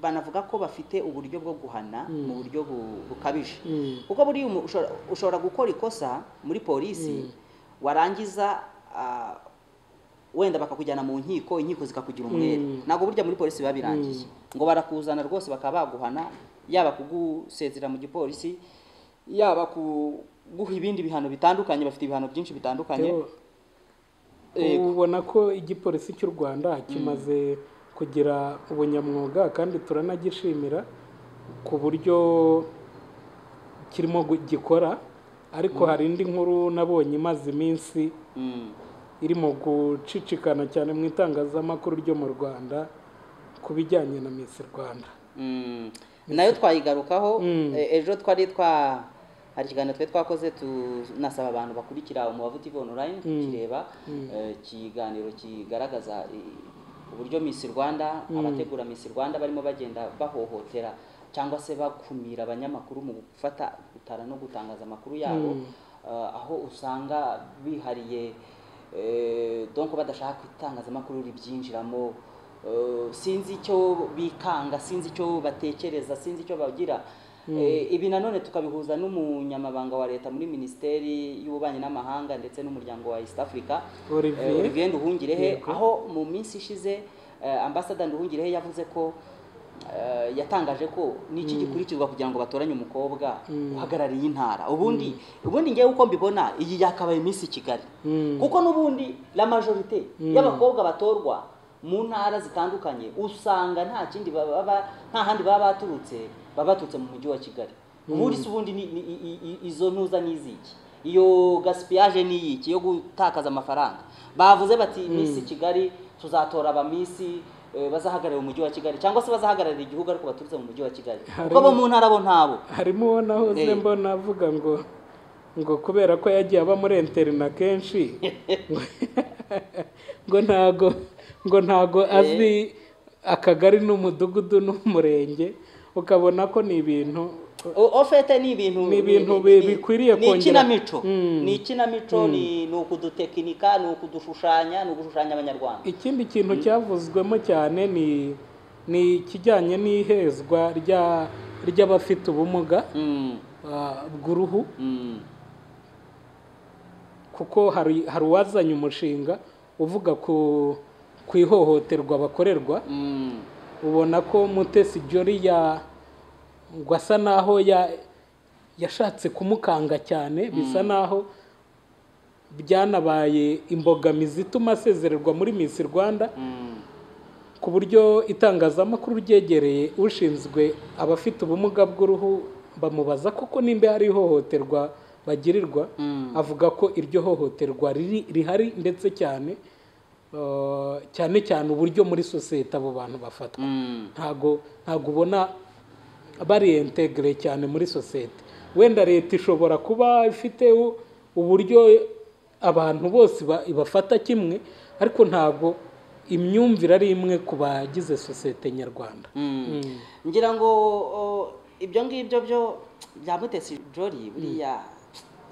banavuga ko bafite uburyo bwo guhana mu buryo bu- bukabije Mm. kuko buriya umu- ushobora- ushobora gukora ikosa muri polisi warangiza ah, wenda bakakujyana mu nkiko inkiko zikakugira umwere ntabwo burya muri polisi biba birangiye ngo barakuzana rwose bakaba baguhana yaba kugusezera mu gipolisi yaba kuguha ibindi bihano bitandukanye bafite ibihano byinshi bitandukanye Rero, ubona ko igipolisi cy'u Rwanda kimaze kugira ubunyamwuga kandi turanagishimira ku buryo kirimo gu- gikora ariko hari indi nkuru nabonye imaze iminsi Mm, iri mu gucicikana cyane mu itangazamakuru ryo mu Rwanda ku bijyanye na Miss Rwanda mm. nayo twayigarukaho Mm. eh, ejo twari twa hari ikiganiro twari twakoze tunasaba abantu bakurikira umubavu tv online kireba eh, ikiganiro kigaragaza eh, uburyo miss rwanda abategura miss rwanda barimo bagenda bahohotera cyangwa se bakumira abanyamakuru mu gufata gutara no gutangaza amakuru yabo eh, aho usanga bihariye eh, donc badashaka ko itangazamakuru ribyinjiramo eh, sinzi icyo bikanga sinzi icyo batekereza sinzi icyo bagira Eh, ibi nanone tukabihuza n'umunyamabanga wa leta muri minisiteri y'ububanyi n'amahanga ndetse n'umuryango wa east africa Olivier. Eh, Olivier Nduhungirehe Yego. aho mu minsi ishize eh, ambassador Nduhungirehe yavuze ko eh, yatangaje ko n'iki gikurikizwa kugira ngo batoranye umukobwa uhagarariye intara ubundi ubundi ngewe uko mbibona iyi yakabaye iminsi i Kigali Mm. kuko n'ubundi la majorité y'abakobwa batorwa mu ntara zitandukanye usanga nta kindi baba ba- nta handi baba baturutse baba baturutse mu mujyi wa Kigali ubundi se ubundi ni- ni- i- i- izo ntuza n'iziki iyo gaspillage n'iyiki yo gutakaza amafaranga bavuze bati Miss Kigali tuzatora abamisi eh, bazahagararira umujyi wa Kigali cyangwa se bazahagararira igihugu ariko baturutse mu mujyi wa Kigali kuko bo mu ntara bo ntabo harimo uwo nahoze Eh. mbona avuga ngo ngo kubera ko yagiye aba muri interina kenshi ngo- ngo ntago ngo ntago azi akagari n'umudugudu n'umurenge ukabona ko ni ibintu O- ofete ni ibintu Ni ibintu bi- bikwiriye ni kongera- ikinamico Mm. ni ikinamico ni ni ukudutekinika ni ukudushushanya ni ugushushanya abanyarwanda ikindi kintu cyavuzwemo cyane ni ni ikijyanye n'ihezwa rya ry'abafite ubumuga Mm, ah, bw'uruhu mm, kuko hari hari uwazanye umushinga uvuga ku ku ihohoterwa bakorerwa mm. ubona ko mutesi jori ya ngo asa naho ya yashatse kumukanga cyane bisa naho byanabaye imbogamizi ituma asezererwa muri Miss Rwanda Mm. ku buryo itangazamakuru ryegereye ushinzwe abafite ubumuga bw'uruhu bamubaza koko nimba hari ihohoterwa bagirirwa Mm. avuga ko iryo hohoterwa riri rihari ndetse cyane eh, cyane cyane uburyo muri sosiyete abo bantu bafatwa Mm. ntago ntago ubona bariyentegere cyane muri sosiyete wenda leta ishobora kuba ifite u- uburyo abantu bose ba- bafata kimwe ariko ntago imyumvire ari imwe ku bagize sosiyete nyarwanda Mm. Mm. ngira ngo o, ibyo ngibyo byo bya mutesi jori buriya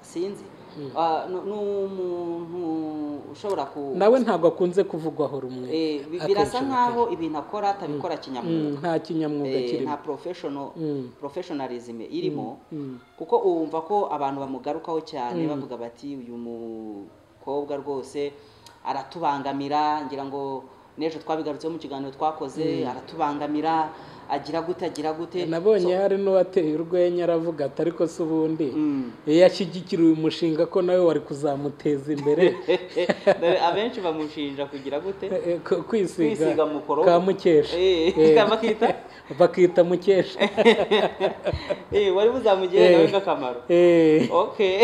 sinzi Ah, ni ni umuntu ushobora ku nawe ntabwo akunze kuvugwaho rumwe Eh, bi- birasa nkaho ibintu akora atabikora kinyamwuga Mm, nta kinyamwuga Eh, kirimo nta professional Mm. professionalism irimo Mm. kuko wumva ko abantu bamugarukaho cyane bavuga bati uyu mukobwa rwose aratubangamira ngira ngo n'ejo twabigarutseho mu kiganiro twakoze aratubangamira agira gute agira gute nabonye hari n'uwateye urwenya aravuga ati ariko se ubundi Mm. yashyigikira uyu mushinga ko nawe wari kuzamuteza imbere Dore abenshi bamushinja kugira gute Eh, ku- kwisiga Kwisiga mukorogo. ka mukesha Eh, Eh, ka bakita? bakita mukesha Eh, wari buzamugirire nawe nk'akamaro Eh, okay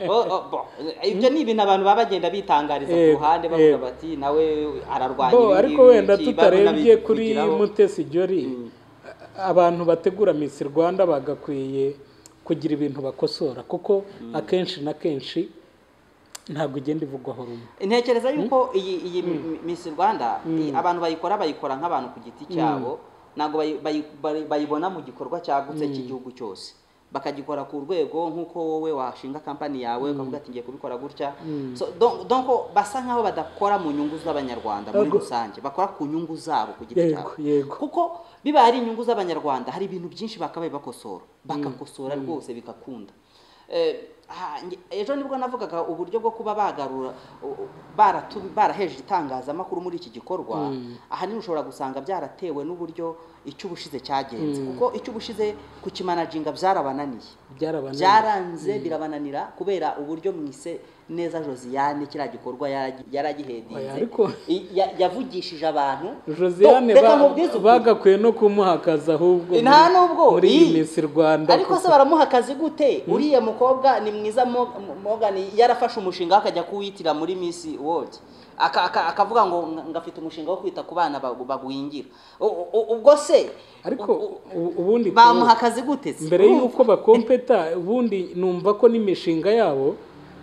O- o- bo, ibyo ni ibintu abantu baba bagenda bitangariza ku Eh, ruhande eh. bavuga bati nawe ararwanya bo ibi ariko ngibi, wenda iki, tutarebye barunabikiraho." kuri mutesi jori abantu bategura miss rwanda bagakwiye kugira ibintu bakosora kuko akenshi na kenshi ntabwo ugenda ivugwaho rumwe ntekereza yuko iyi iyi Miss Rwanda iyi- abantu bayikora bayikora nk'abantu ku giti cyabo ntabwo bayi- bayi- bayi- bayibona mu gikorwa cyagutse cy'igihugu cyose bakagikora ku rwego nk'uko wowe washinga kampani yawe ukavuga ati ngiye kubikora gutya so don- donc basa nk'aho badakora mu nyungu z'abanyarwanda muri Yego. rusange bakora ku nyungu zabo ku giti yego cyabo yego kuko bibaye ari inyungu z'abanyarwanda hari ibintu byinshi bakabaye bakosora bakakosora rwose bigakunda Eh, ha- nge- ejo nibwo navugaga uburyo bwo kuba bagarura u- u- baratu- baraheje itangazamakuru muri iki gikorwa ahanini ushobora gusanga byaratewe n'uburyo icy'ubushize cyagenze kuko icy'ubushize kukimanajinga byarabananiye byarabananiye byaranze birabananira kubera uburyo mwise neza josiane kiriya gikorwa yaragi- Oya, yaragihedinze ariko- I- ya- yavugishije abantu josiane Do- reka ba- nkubwize ukuri. bagakwiye no kumuhakaza ahubwo Nta muri- nubwo, muri iyi iyi. miss rwanda ariko se baramuha akazi gute uriya mukobwa ni mwiza Mo- Morgan yarafashe umushinga we akajya kuwitira muri Miss World Aka- aka- akavuga ngo "Nga- ngafite umushinga wo kwita ku bana bagu- bagwingira U- u- ubwo se ariko u- ubundi bamuha akazi gute se? mbere y'uko bakompeta ubundi numva ko n'imishinga yabo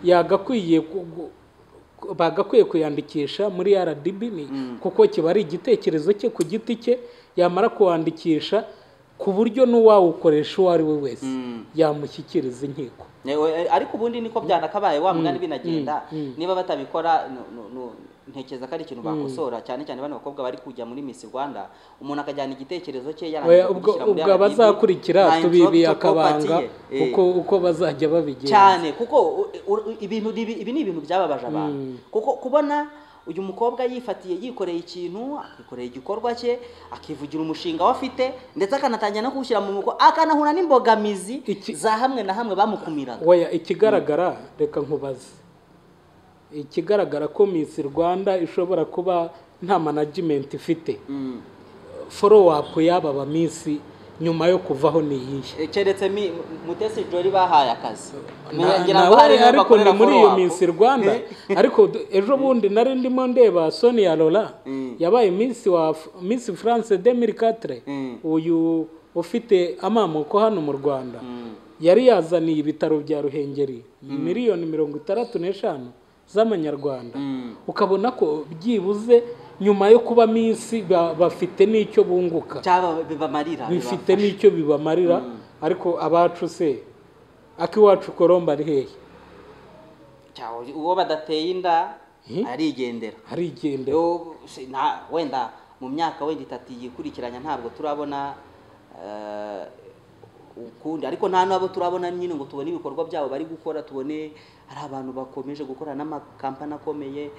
yagakwiye ku- gu- ku- bagakwiye kuyandikisha muri rdb ni kuko kiba ari igitekerezo cye ku giti cye yamara kuwandikisha ku buryo n'uwawukoresha uwo ari we wese yamushyikiriza inkiko Yewe, ariko ubundi niko byanakabaye wa mugani binagenda niba batabikora nu- nu- nu- ntekereza ko ari ikintu bakosora cyane cyane bano bakobwa bari kujya muri Miss Rwanda umuntu akajyana igitekerezo cye yarangiza Oya, ubwo kugishyira muri ubwo RDB, nta abazakurikira tubibiye intellectual property akabanga ye. Eh. uko uko bazajya babigenza cyane kuko u- u- ibintu ni ibi- ibi ni ibintu byababaje abantu kuko kubona uyu mukobwa yifatiye yikoreye ikintu akikoreye igikorwa cye akivugira umushinga we afite ndetse akanatangira no kuwushyira mu muko akanahura n'imbogamizi Iki- za hamwe na hamwe bamukumiraga Oya, ikigaragara reka nkubaze ikigaragara ko Miss Rwanda ishobora kuba nta management ifite Mm. follow up y'aba ba Miss nyuma yo kuvaho ni iyihe Eh, keretse mi- mutesi jori bahaye akazi Na- ngira ngo nawe hari n'aho ariko ni bakorera muri iyo follow up. Miss Rwanda ariko d- ejo bundi nari ndimo ndeba Sonia Lola yabaye Miss wa F- Miss France 2004 Mm. uyu ufite amamoko hano mu Rwanda Mm. yari yazaniye ibitaro bya Ruhengeri miliyoni mirongo itandatu n'eshanu z'amanyarwanda Mm. ukabona ko byibuze nyuma yo kuba minsi ba- bafite n'icyo bunguka cyaba bibamarira bifite n'icyo bibamarira ariko abacu se akiwacu koromba ari hehe Cyaho uwo badateye inda Hmm? arigendera arigenda Yo, si- nta- wenda mu myaka wenda itatu yikurikiranya ntabwo turabona eh, ukundi ariko nta n'abo turabona nyine ngo tubone ibikorwa byabo bari gukora tubone hari abantu bakomeje gukorana n'amakampani akomeye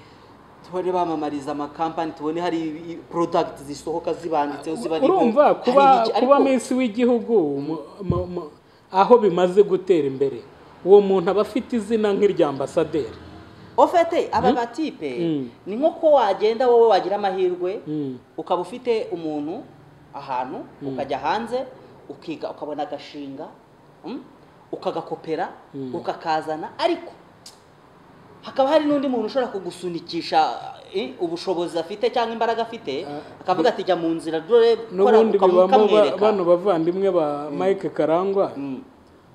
tubone bamamariza amakampani tubone hari i- products zisohoka zibanditseho zibariho urumva hari kuba iki- kuba ariko- minsi w'igihugu mu- mu- mu- aho bimaze gutera imbere uwo muntu aba afite izina nk'irya ambasaderi ofete aba batipe Mm. ni nko ko wagenda wowe wagira amahirwe Mm. ukaba ufite umuntu ahantu ukajya hanze ukiga ukabona agashinga mm, ukagakopera ukakazana ariko hakaba hari n'undi muntu ushobora kugusunikisha eh, ubushobozi afite cyangwa imbaraga afite akavuga ati jya mu nzira dore kora n'ubundi ukamu- bibamo ba- ukamwereka bano bavandimwe ba mike karangwa Mm,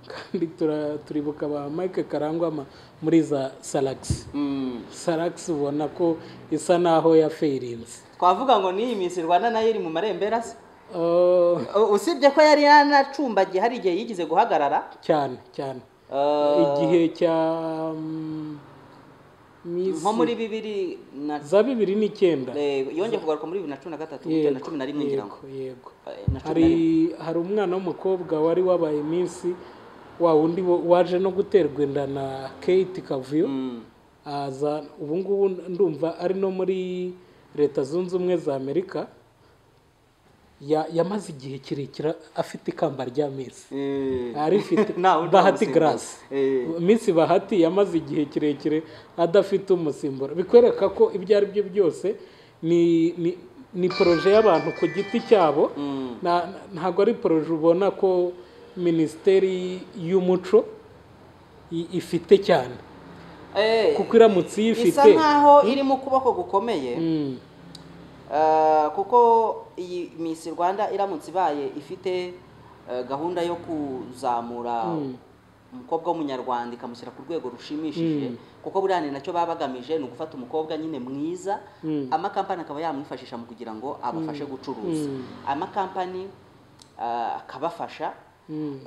kandi tura- turibuka ba mike karangwa ma- muri za saragisi mm. saragisi ubona ko isa naho yaferinze twavuga ngo n'iyi minsi rwanda nayo iri mu marembera se Oh, U- usibye ko yari yanacumbagiye hari igihe yigeze guhagarara cyane cyane eh, igihe cya mm, Miss- nko muri bibiri na za bibiri n'icyenda Eh, yongeye kugaruka muri bibiri na cumi na gatatu Yego, burya na cumi na rimwe ngira ngo yego, yego Eh, na cumi hari na rimwe hari umwana w'umukobwa wari wabaye iminsi wa wundi wo- waje no guterwa inda na kate kavuyo Mm, aza ubu ngubu ndumva ari no muri leta zunze ubumwe za amerika Ya- yamaze igihe kirekire afite ikamba rya minsi eh, arifite Ntawe utamusimbura. bahati garasi Eh. minsi bahati yamaze igihe kirekire adafite umusimbura bikwereka ko ibyo ari byo byose ni ni ni poroje y'abantu ku giti cyabo Mm. Na- na- ntabwo ari poroje ubona ko minisiteri y'umuco i- ifite cyane Eh, kuko iramutse iyifite isa nkaho iri mu kuboko gukomeye Mm. eh, kuko iyi misi rwanda iramutse ibaye ifite eh, gahunda yo kuzamura umukobwa w'umunyarwanda ikamushyira ku rwego rushimishije kuko buriya ni nacyo baba bagamije ni ugufata umukobwa nyine mwiza amakampani akaba yamwifashisha mu kugira ngo abafashe gucuruza amakampani ah, akabafasha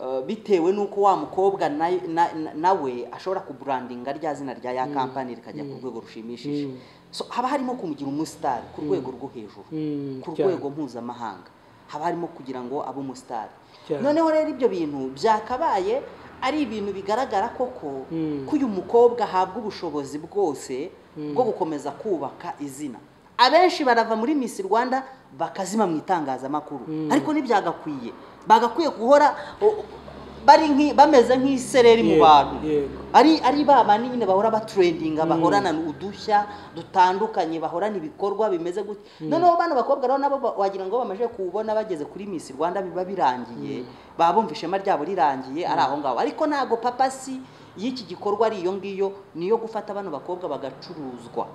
ah, bitewe n'uko wa mukobwa na- na- na- nawe ashobora kuburandinga rya zina rya ya kampani rikajya ku rwego rushimishije so haba harimo kumugira umusitari ku rwego rwo hejuru Mm, ku cyane. rwego mpuzamahanga haba harimo kugira ngo abe umusitari Cyane. noneho rero ibyo bintu byakabaye ari ibintu bigaragara koko Mm. ko uyu mukobwa ahabwa ubushobozi bwose bwo gukomeza kubaka izina abenshi barava muri Miss Rwanda bakazima mu itangazamakuru ariko ntibyagakwiye bagakwiye guhora o- bari nk'i- bameze nk'isereri mu Yego, bantu yego. ari ari ba bandi nyine bahora baturendinga bahorana udushya dutandukanye bahorana ibikorwa bimeze gutya noneho bano bakobwa rero nabo ba- wagira ngo bamaze kubona bageze kuri Miss Rwanda biba birangiye baba bumva ishema ryabo rirangiye ari aho ngaho ariko ntago papasi y'iki gikorwa ari iyo ngiyo niyo gufata bano bakobwa bagacuruzwa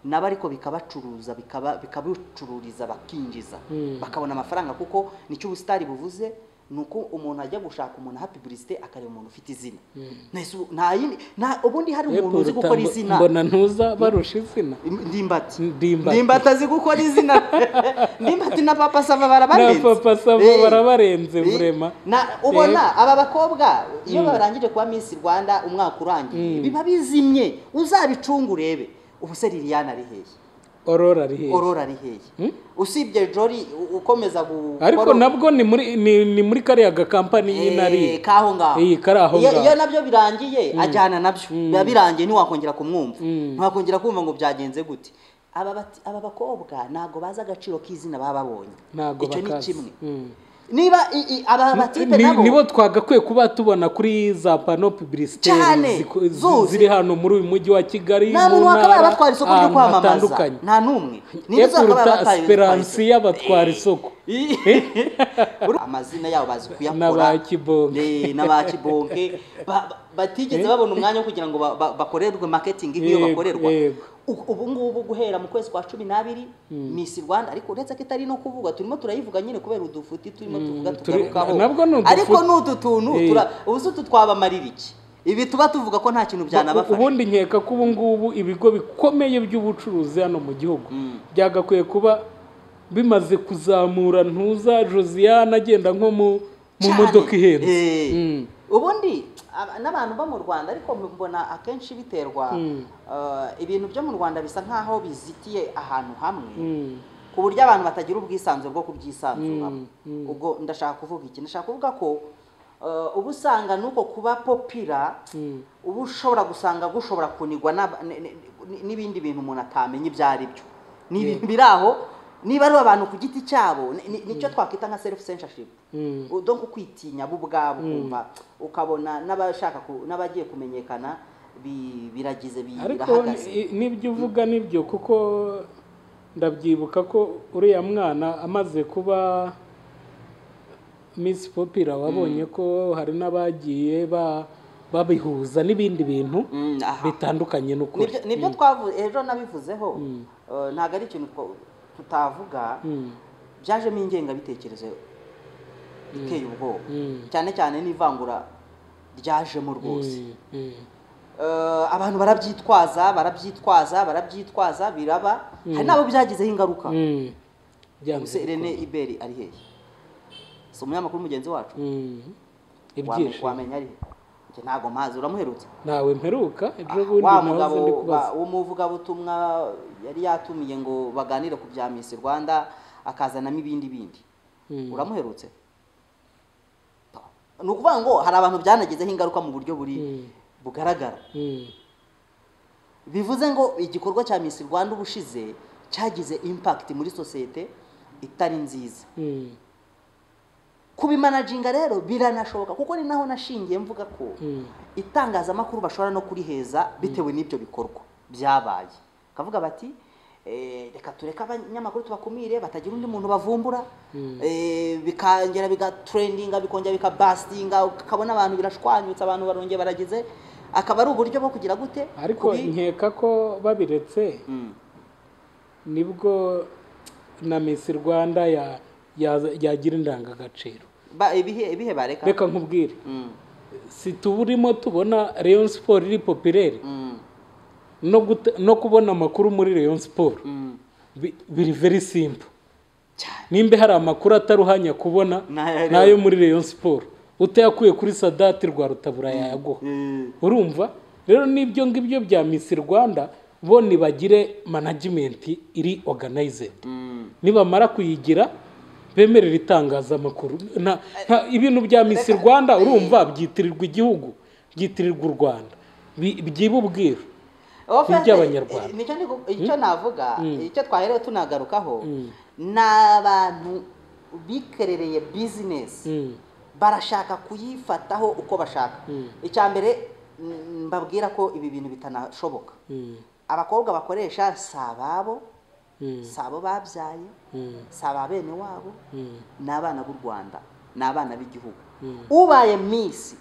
nabo ariko bikabacuruza bikaba- bikabicururiza bakinjiza bakabona amafaranga kuko nicyo ubusitari buvuze ni uko umuntu ajya gushaka umuntu aha publicité akareba umuntu ufite izina Nahise ubu- nta yindi- nta- ubundi hari umuntu uzi gukora Epurota, izina mbona ntuza barusha izina ndimbati Ndimbati. ndimbati azi gukora izina ndimbati na papa sava na barabarenze papa savo Eh. barabarenze Eh, burema na ubona aba bakobwa iyo barangije kuba Miss Rwanda umwaka urangiye biba bizimye uzabicunga urebe ubu se Liliane ari hehe orora ari hehe orora ari hehe usibye jori u- ukomeza gukora ariko nabwo ni muri ni, ni muri kariya gakampani y'inari kaho ngaho Iyi, kari aho Iyo- ngaho. iyo nabyo birangiye ajyana nabyo biba birangiye ntiwakongera kumwumva ntiwakongera kumva ngo byagenze gute aba bati- aba bakobwa ntago bazi agaciro k'izina baba babonye ntabwo icyo ni bakazi kimwe Mm. niba i- i- aba batipe Ni- nabo nibo twagakwiye kuba tubona kuri za pano publicitaire Cyane, ziko- zi- zuzi. ziri hano muri uyu mujyi wa kigali nta muntu mu wakabaye ntara, abatwara isoko ryo ahantu kwamamaza hatandukanye nta n'umwe niba uzakabaye epurota abatwara esperansi y'abatwara isoko amazina yabo bazi kuyakora n'aba kibonke Eh, n'abakibonke ba- ba- batigeze babona umwanya wo kugira ngo ba- ba- bakorerwe marketing nk'iyo Yego, bakorerwa yego. U- ubu ngubu guhera mu kwezi kwa cumi n'abiri Miss Rwanda ariko uretse ko itari no kuvuga turimo turayivuga nyine kubera udufuti turimo tuvuga turi- tugarukaho nabwo ni udufuti. ariko ni utu tuntu Eh. tura- ubu se utu twabamarira iki ibi tuba tuvuga ko nta kintu byanabafasha ubundi nkeka ko ubu ngubu ibigo bikomeye by'ubucuruzi hano mu gihugu byagakwiye kuba bimaze kuzamura ntuza josiane agenda nko mu mu mu cyane. modoka ihenze Eh. Mm. ubundi aba- n'abantu bo mu rwanda ariko mbona akenshi biterwa Mm. eh, ibintu byo mu rwanda bisa nk'aho bizitiye ahantu hamwe Mm. ku buryo abantu batagira ubwisanzure bwo kubyisanzuramo Mm, mm. ubwo ndashaka kuvuga iki ndashaka kuvuga ko eh, uba usanga nuko kuba popira Mm. uba ushobora gusanga gushobora kunigwa n'aba- n- n- n- n'ibindi bintu umuntu atamenye ibyo ari byo ni ibintu biri aho niba ari abantu ku giti cyabo ni- ni- nicyo twakwita nka self censorship Mm. do kwitinya bo ubwabo kumva ukabona n'abashaka ku- n'abagiye kumenyekana bi- biragize bi- ariko birahagaze ni- n'ibyo uvuga nibyo kuko ndabyibuka ko uriya mwana amaze kuba Miss popira wabonye ko hari n'abagiye ba- babihuza n'ibindi bintu Mm, aha. bitandukanye n'ukuri Nibyo- nibyo twavuze ejo nabivuzeho eh, ntabwo ari ikintu two- tutavuga Mm. byajemo ingengabitekerezo iteye ubwoba Mm. cyane cyane n'ivangura ryajemo rwose Mm. Mm. Eh, abantu barabyitwaza barabyitwaza barabyitwaza biraba hari n'abo byagizeho ingaruka Mm. ubuse Byanze rene iberi ari hehe si umunyamakuru mugenzi wacu Mm. Wame- ibyishimo wamenya ari njye ntabwo mpazi uramuherutse ntawe mperuka ibyo ubundi wa nahoze ndi mugabo kubaza ba- w'umuvugabutumwa yari yatumiye ngo baganire ku bya Miss Rwanda akazanamo ibindi bindi Mm. uramuherutse ni ukuvuga ngo hari abantu byanagezeho ingaruka mu buryo buri Mm. bugaragara Mm. bivuze ngo igikorwa cya Miss Rwanda ubushize cyagize impact muri sosiyete itari nziza Mm. kubimanaginga rero biranashoboka kuko ni naho nashingiye mvuga ko Mm. itangazamakuru bashobora no kuriheza bitewe n'ibyo bikorwa byabaye bakavuga bati eh, reka tureke abanyamakuru tubakumire batagira undi muntu bavumbura eh, bikongera bigatrendinga bikongera bikabasitinga ukabona abantu birashwanyutse abantu barongeye baragize akaba ari uburyo bwo kugira gute ariko Kubi- nkeka ko babiretse Mm. nibwo na Miss Rwanda ya- ya- yagira indangagaciro Ba- ibihe ibihe bareka reka nkubwire Mm, si tuburimo tubona Rayon Sport iri popirere mm, no gute- no kubona amakuru muri Rayon Sport mm. bi- biri very simple Cyane. nimba hari amakuru ataruhanya kubona N'ayo- nayo muri Rayon Sport utayakuye kuri Sadati rwa Rutabura yayaguha Eh, urumva rero n'ibyo ngibyo bya Miss Rwanda bo nibagire management iri organized mm. nibamara kuyigira bemerera itangazamakuru nta- nta- ibintu bya Miss Rwanda urumva byitirirwa igihugu byitirirwa u Rwanda Bi- byiba ubwiru Offer- iby'Abanyarwanda. eh, nicyo ndi- icyo navuga icyo twaherewe tunagarukaho Mm. ni abantu bikerereye bizinesi Mm, barashaka kuyifataho uko bashaka Mm. icya mbere mm, mbabwira ko ibi bintu bitanashoboka mm, abakobwa bakoresha si ababo mm, si abo babyaye mm, si aba bene wabo mm, ni abana b'u rwanda ni abana b'igihugu Mm. ubaye minsi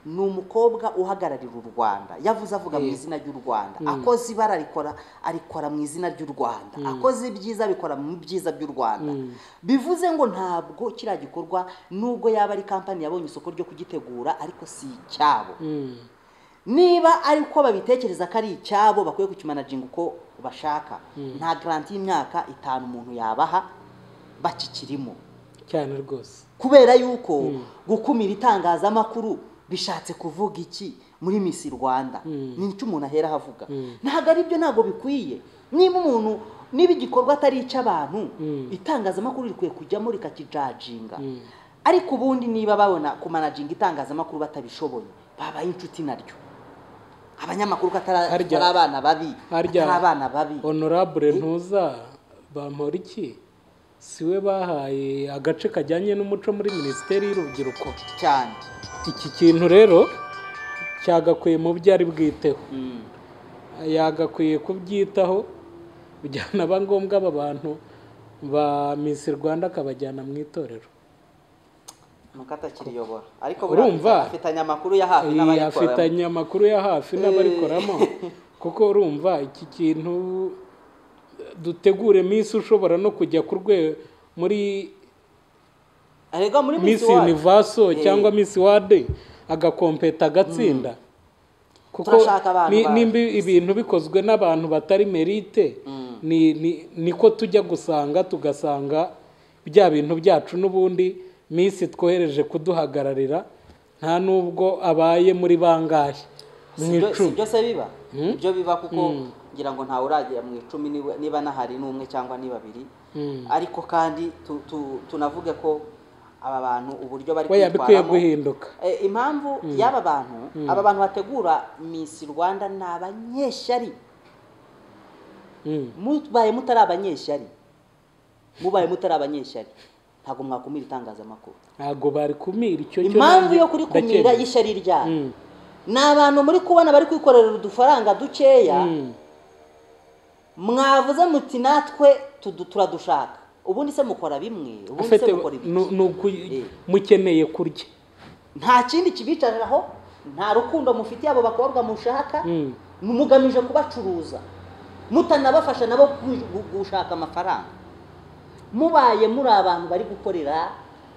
ni umukobwa uhagararira u rwanda yavuze avuga mu izina ry'u rwanda akoze ibara arikora arikora mu izina ry'u rwanda akoze ibyiza abikora mu byiza by'u rwanda bivuze ngo ntabwo kiriya gikorwa nubwo yaba ari kampani yabonye isoko ryo kugitegura ariko si icyabo mm, niba ari uko babitekereza ko ari icyabo bakwiye kukimanajinga uko bashaka nta garanti y'imyaka itanu umuntu yabaha bakikirimo cyane rwose kubera yuko gukumira itangazamakuru bishatse kuvuga iki muri misi rwanda ni icyo umuntu ahera ahavuga ntabwo ari byo ntabwo bikwiye niba umuntu niba igikorwa atari icy'abantu itangazamakuru rikwiye kujyamo rikakijajinga ariko ubundi niba babona kumanajinga itangazamakuru batabishoboye babaye inshuti naryo abanyamakuru ko atara- Harya- atari abana babi harya- atari abana babi honorable ntuza bampora iki si we bahaye agace kajyanye n'umuco muri minisiteri y'urubyiruko cyane iki kintu rero cyagakwiye mu byo ari bwiteho Mm. yagakwiye kubyitaho byaba ngombwa aba bantu ba Miss Rwanda akabajyana mu itorero nuko atakiriyobora ariko Urumva? buriya afitanye amakuru ya hafi Iyi n'abayikora afitanye amakuru ya hafi n'abarikoramo kuko urumva iki kintu dutegure Miss ushobora no kujya ku rwego muri arega muri Miss Miss World Universo cyangwa Miss World agakompeta agatsinda kuko Turashaka abantu ni- ba- nimba ibintu bikozwe n'abantu batari merite ni- ni- niko tujya gusanga tugasanga bya bintu byacu n'ubundi minsi twohereje kuduhagararira nta n'ubwo abaye muri bangahe mu Si byo- si icumi byo se biba ibyo biba kuko ngira ngo ntawe uragera mu icumi niwe- niba nahari n'umwe cyangwa ni babiri Mm. ariko kandi tu- tu- tunavuge ko aba bantu uburyo bari weya bikwiye kwitwaramo guhinduka Eh, impamvu y'aba bantu aba bantu bategura misi rwanda ni abanyeshyari Mm. mubaye mutari abanyeshyari mubaye mutari abanyeshyari ntabwo mwakumira itangazamakuru ntabwo bari kumira icyo cyo impamvu nanjye yo kurikumira ndacyemera. y'ishyari ryayo Mm. ni abantu muri kubona bari kwikorera udufaranga dukeya Mm. mwavuze muti natwe tudu- turadushaka ubundi se mukora bimwe ubundi Afite- se mukora ibiki nu- nuku- Eh. mukeneye kurya nta kindi kibicariraho nta rukundo mufitiye abo bakobwa mushaka Mm. mugamije kubacuruza mutanabafasha nabo kwi- gu- gushaka amafaranga mubaye muri abantu bari gukorera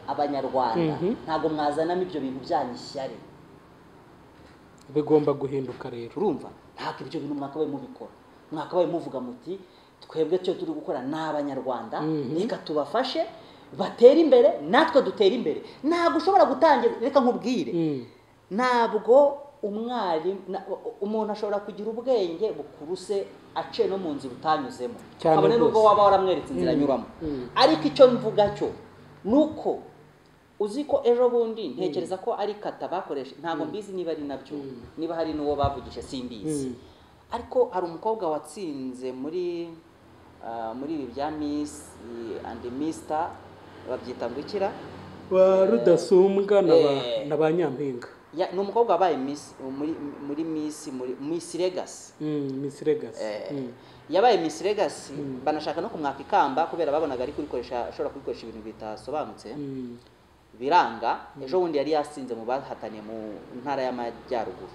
abanyarwanda Mhm. ntabwo mwazanamo ibyo bintu byanyu ishyari bigomba guhinduka rero urumva ntabwo ibyo bintu mwakabaye mubikora mwakabaye muvuga muti twebwe cyo turi gukora ni abanyarwanda Mhm. reka tubafashe batere imbere natwe dutere imbere ntabwo ushobora gutangira reka nkubwire Mm. ntabwo umwarimu na- umuntu ashobora kugira ubwenge bukuruse ace no mu nzira utanyuzemo Cyane kabone n'ubwo rwose. waba waramweretse inzira Mm. anyuramo Mm. ariko icyo mvuga cyo ni uko uzi ko ejo bundi ntekereza ko ari kata bakoresha ntabwo mbizi niba ari nabyo niba hari n'uwo bavugije simbizi Mm. ariko hari umukobwa watsinze muri ah, muri ibi bya miss eh, and mister babyita ngo ikira ba rudasumbwa na ba, Eh. na ba nyampinga Ya- ni umukobwa wabaye miss muri muri miss muri miss legacy Mm, Miss Legacy. Eh, Mm. yabaye miss legacy banashaka no kumwaka ikamba kubera babonaga ari kubikoresha ashobora kubikoresha ibintu bitasobanutse Mm. biranga ejo bundi yari yasinze mu bahatanye mu ntara y'amajyaruguru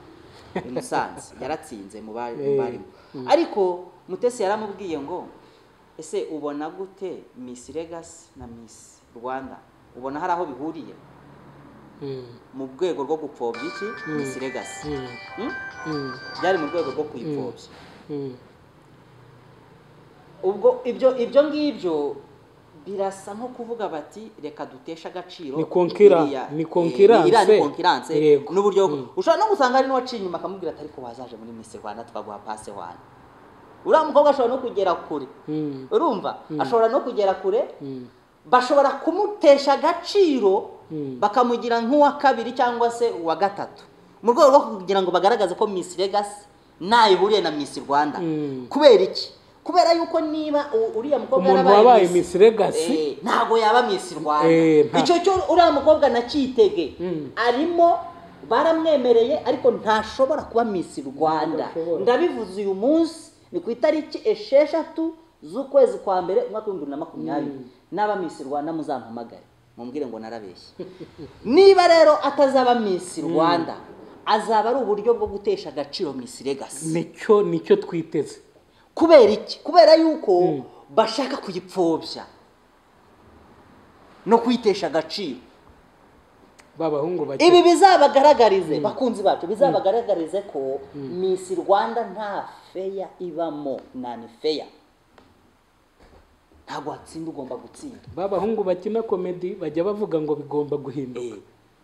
i musanze yaratsinze mu ba- mu Eh, barimo ariko mutesi yaramubwiye ngo ese ubona gute miss legacy na miss rwanda ubona hari aho bihuriye Mm. mu rwego rwo gupfobya iki miss legacy Mm. Hmm? Mm. byari mu rwego rwo kuyipfobya Mm. ubwo ibyo ibyo ngibyo birasa nko kuvuga bati reka duteshe agaciro Ni konkira- iriya- ni eh, konkiranse. iriya ni konkiranse Yego. n'uburyo ushobora no gusanga hari n'uwaciye inyuma akamubwira ati ariko wazaje muri misi rwanda twaguha pase wane uriya mukobwa ashobora no kugera kure Mm. urumva ashobora no kugera kure Mm. bashobora kumutesha agaciro Mm. bakamugira nk'uwa kabiri cyangwa se uwa gatatu mu rwego rwo kugira ngo bagaragaze ko Miss Legacy ntayo ihuriye na Miss Rwanda Mm. kubera iki kubera yuko niba u- uriya mukobwa umuntu yarabaye wabaye Miss- Miss Legacy Eh, ntabwo yaba Miss Rwanda Eh, nta- icyo cyo uriya mukobwa nacyitege Mm. arimo baramwemereye ariko ntashobora kuba Miss Rwanda Ntashobora. ndabivuze uyu munsi ni ku itariki esheshatu z'ukwezi kwa mbere umwaka w'ibihumbi bibiri na makumyabiri n'aba Miss Rwanda muzampamagare mumbwire ngo narabeshye niba rero atazaba Miss Rwanda azaba ari uburyo bwo gutesha agaciro Miss Legacy nicyo nicyo twiteze kubera iki kubera yuko bashaka kuyipfobya no kuyitesha agaciro b'abahungu bake ibi bizabagaragarize bakunzi bacu bizabagaragarize ko Miss Rwanda nta feya ibamo nani feya ntabwo watsinda ugomba gutsinda b'abahungu bakina komedi bajya bavuga ngo bigomba guhinduka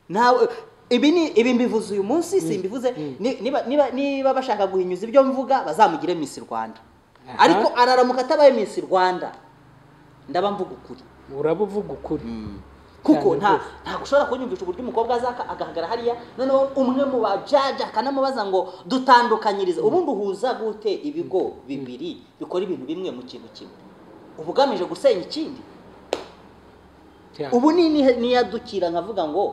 nawe ibi ni ibi mbivuze uyu munsi simbivuze ni- niba niba niba bashaka guhinyuza ibyo mvuga bazamugire Miss Rwanda Aha. ariko araramuka atabaye Miss Rwanda ndaba mvuga ukuri uraba uvuga ukuri kuko Cyane nta rwose. ntabwo ushobora kunyumvisha uburyo umukobwa azaka agahagarara hariya noneho umwe mu bajaja akanamubaza ngo dutandukanyirize ubundi uhuza gute ibigo bibiri bikora ibintu bimwe mu kintu kimwe uba ugamije gusenya ikindi cyane ubu ni ni- niyadukira nkavuga ngo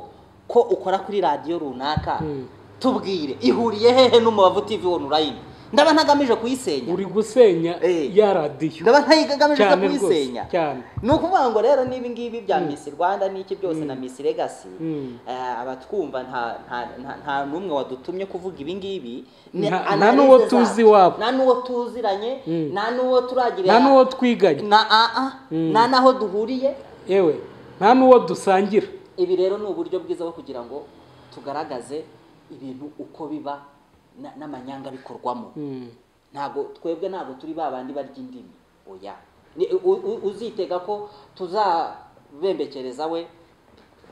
ko ukora kuri radiyo runaka Mm. tubwire ihuriye hehe n'umubavu TV wone urayine ndaba ntagamije kuyisenya uri gusenya Eh. ya radiyo ndaba ntagamije cyane rwose kuyisenya cyane ni ukuvuga ngo rero niba ngibi bya Miss Rwanda n'iki byose na Miss Legacy Mm. eh, abatwumva nta nta nta- nta n'umwe wadutumye kuvuga ibi ngibi ni Nta- nta analyse n'uwo zabo. tuzi iwabo. nta n'uwo tuziranye nta n'uwo turagirira nta n'uwo twiganye na ah, ah, nta n'aho duhuriye yewe nta n'uwo dusangira ibi rero ni uburyo bwiza bwo kugira ngo tugaragaze ibintu uko biba na- n'amanyanga bikorwamo Mm. ntabwo twebwe ntabwo turi ba bandi barya indimi oya Ni- u- u- uzitega ko tuzabembekereza we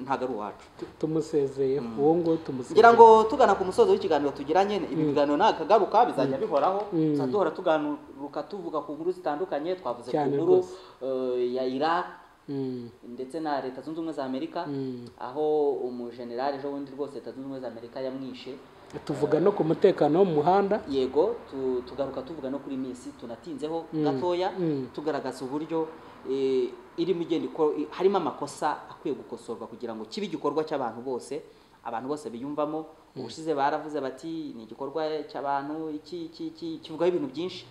ntabwo ari uwacu tumusezeye uwo nguwo tumusezeye ngira ngo tugana ku musozo w'ikiganiro tugiranye ibi biganiro ntakagaruka bizajya bihoraho tuza duhora tuganuka tuvuga ku nkuru zitandukanye twavuze ku Cyane nkuru rwose. eh, ya iraq Mm, ndetse na leta zunze ubumwe za amerika mm. aho umujenerali ejo bundi rwose leta zunze ubumwe za amerika yamwishe tuvuga no ku mutekano wo mu muhanda yego tu- tugaruka tuvuga no kuri misi tunatinzeho gatoya mm. tugaragaza uburyo eh, irimo igenda iko- i- harimo amakosa akwiye gukosorwa kugira ngo kibe igikorwa cy'abantu bose abantu bose biyumvamo ubushize baravuze bati ni igikorwa cy'abantu iki iki iki kivugaho ibintu byinshi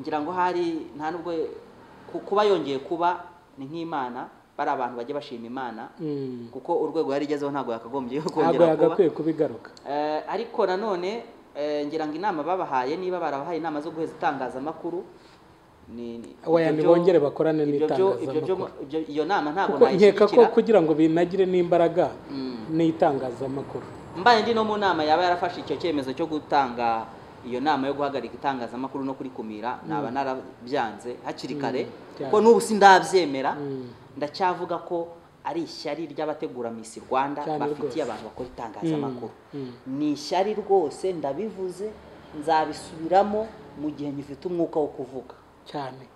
ngira ngo hari nta nubwo ku- kuba yongeye kuba ni nk'imana bari abantu bajya bashima imana Mm. kuko urwego yari igezeho ntabwo yakagombye ntabwo kongera kuba yagakwiye kubigaruka Eh, ariko nanone eh, ngira ngo inama babahaye niba barabahaye inama zo guheza itangazamakuru ni ni- Oya, ibyo byo- nibongere bakorane ibyo byo- ibyo byo- n'itangazamakuru. ibyo- iyo nama ntabwo kuko nkeka ko nayishyigikira kugira ngo binagire n'imbaraga Mm. n'itangazamakuru mbaye ndi no mu nama yaba yarafashe icyo cyemezo cyo gutanga iyo nama yo guhagarika itangazamakuru no kurikumira naba narabyanze hakiri kare cyane. kuko n'ubu sindabyemera Mm. ndacyavuga ko ari ishyari ry'abategura Miss Rwanda Cyane bafitiye rwose. abantu bakora itangazamakuru Mm, mm. ni ishyari rwose ndabivuze nzabisubiramo mu gihe ngifite umwuka wo kuvuga cyane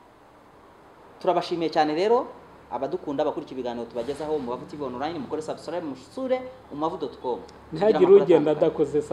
turabashimiye cyane rero abadukunda abakurikiye ibiganiro tubagezaho mu bavuti online mukore subscribe mushure umavudo.com ntihagire ugenda adakoze sa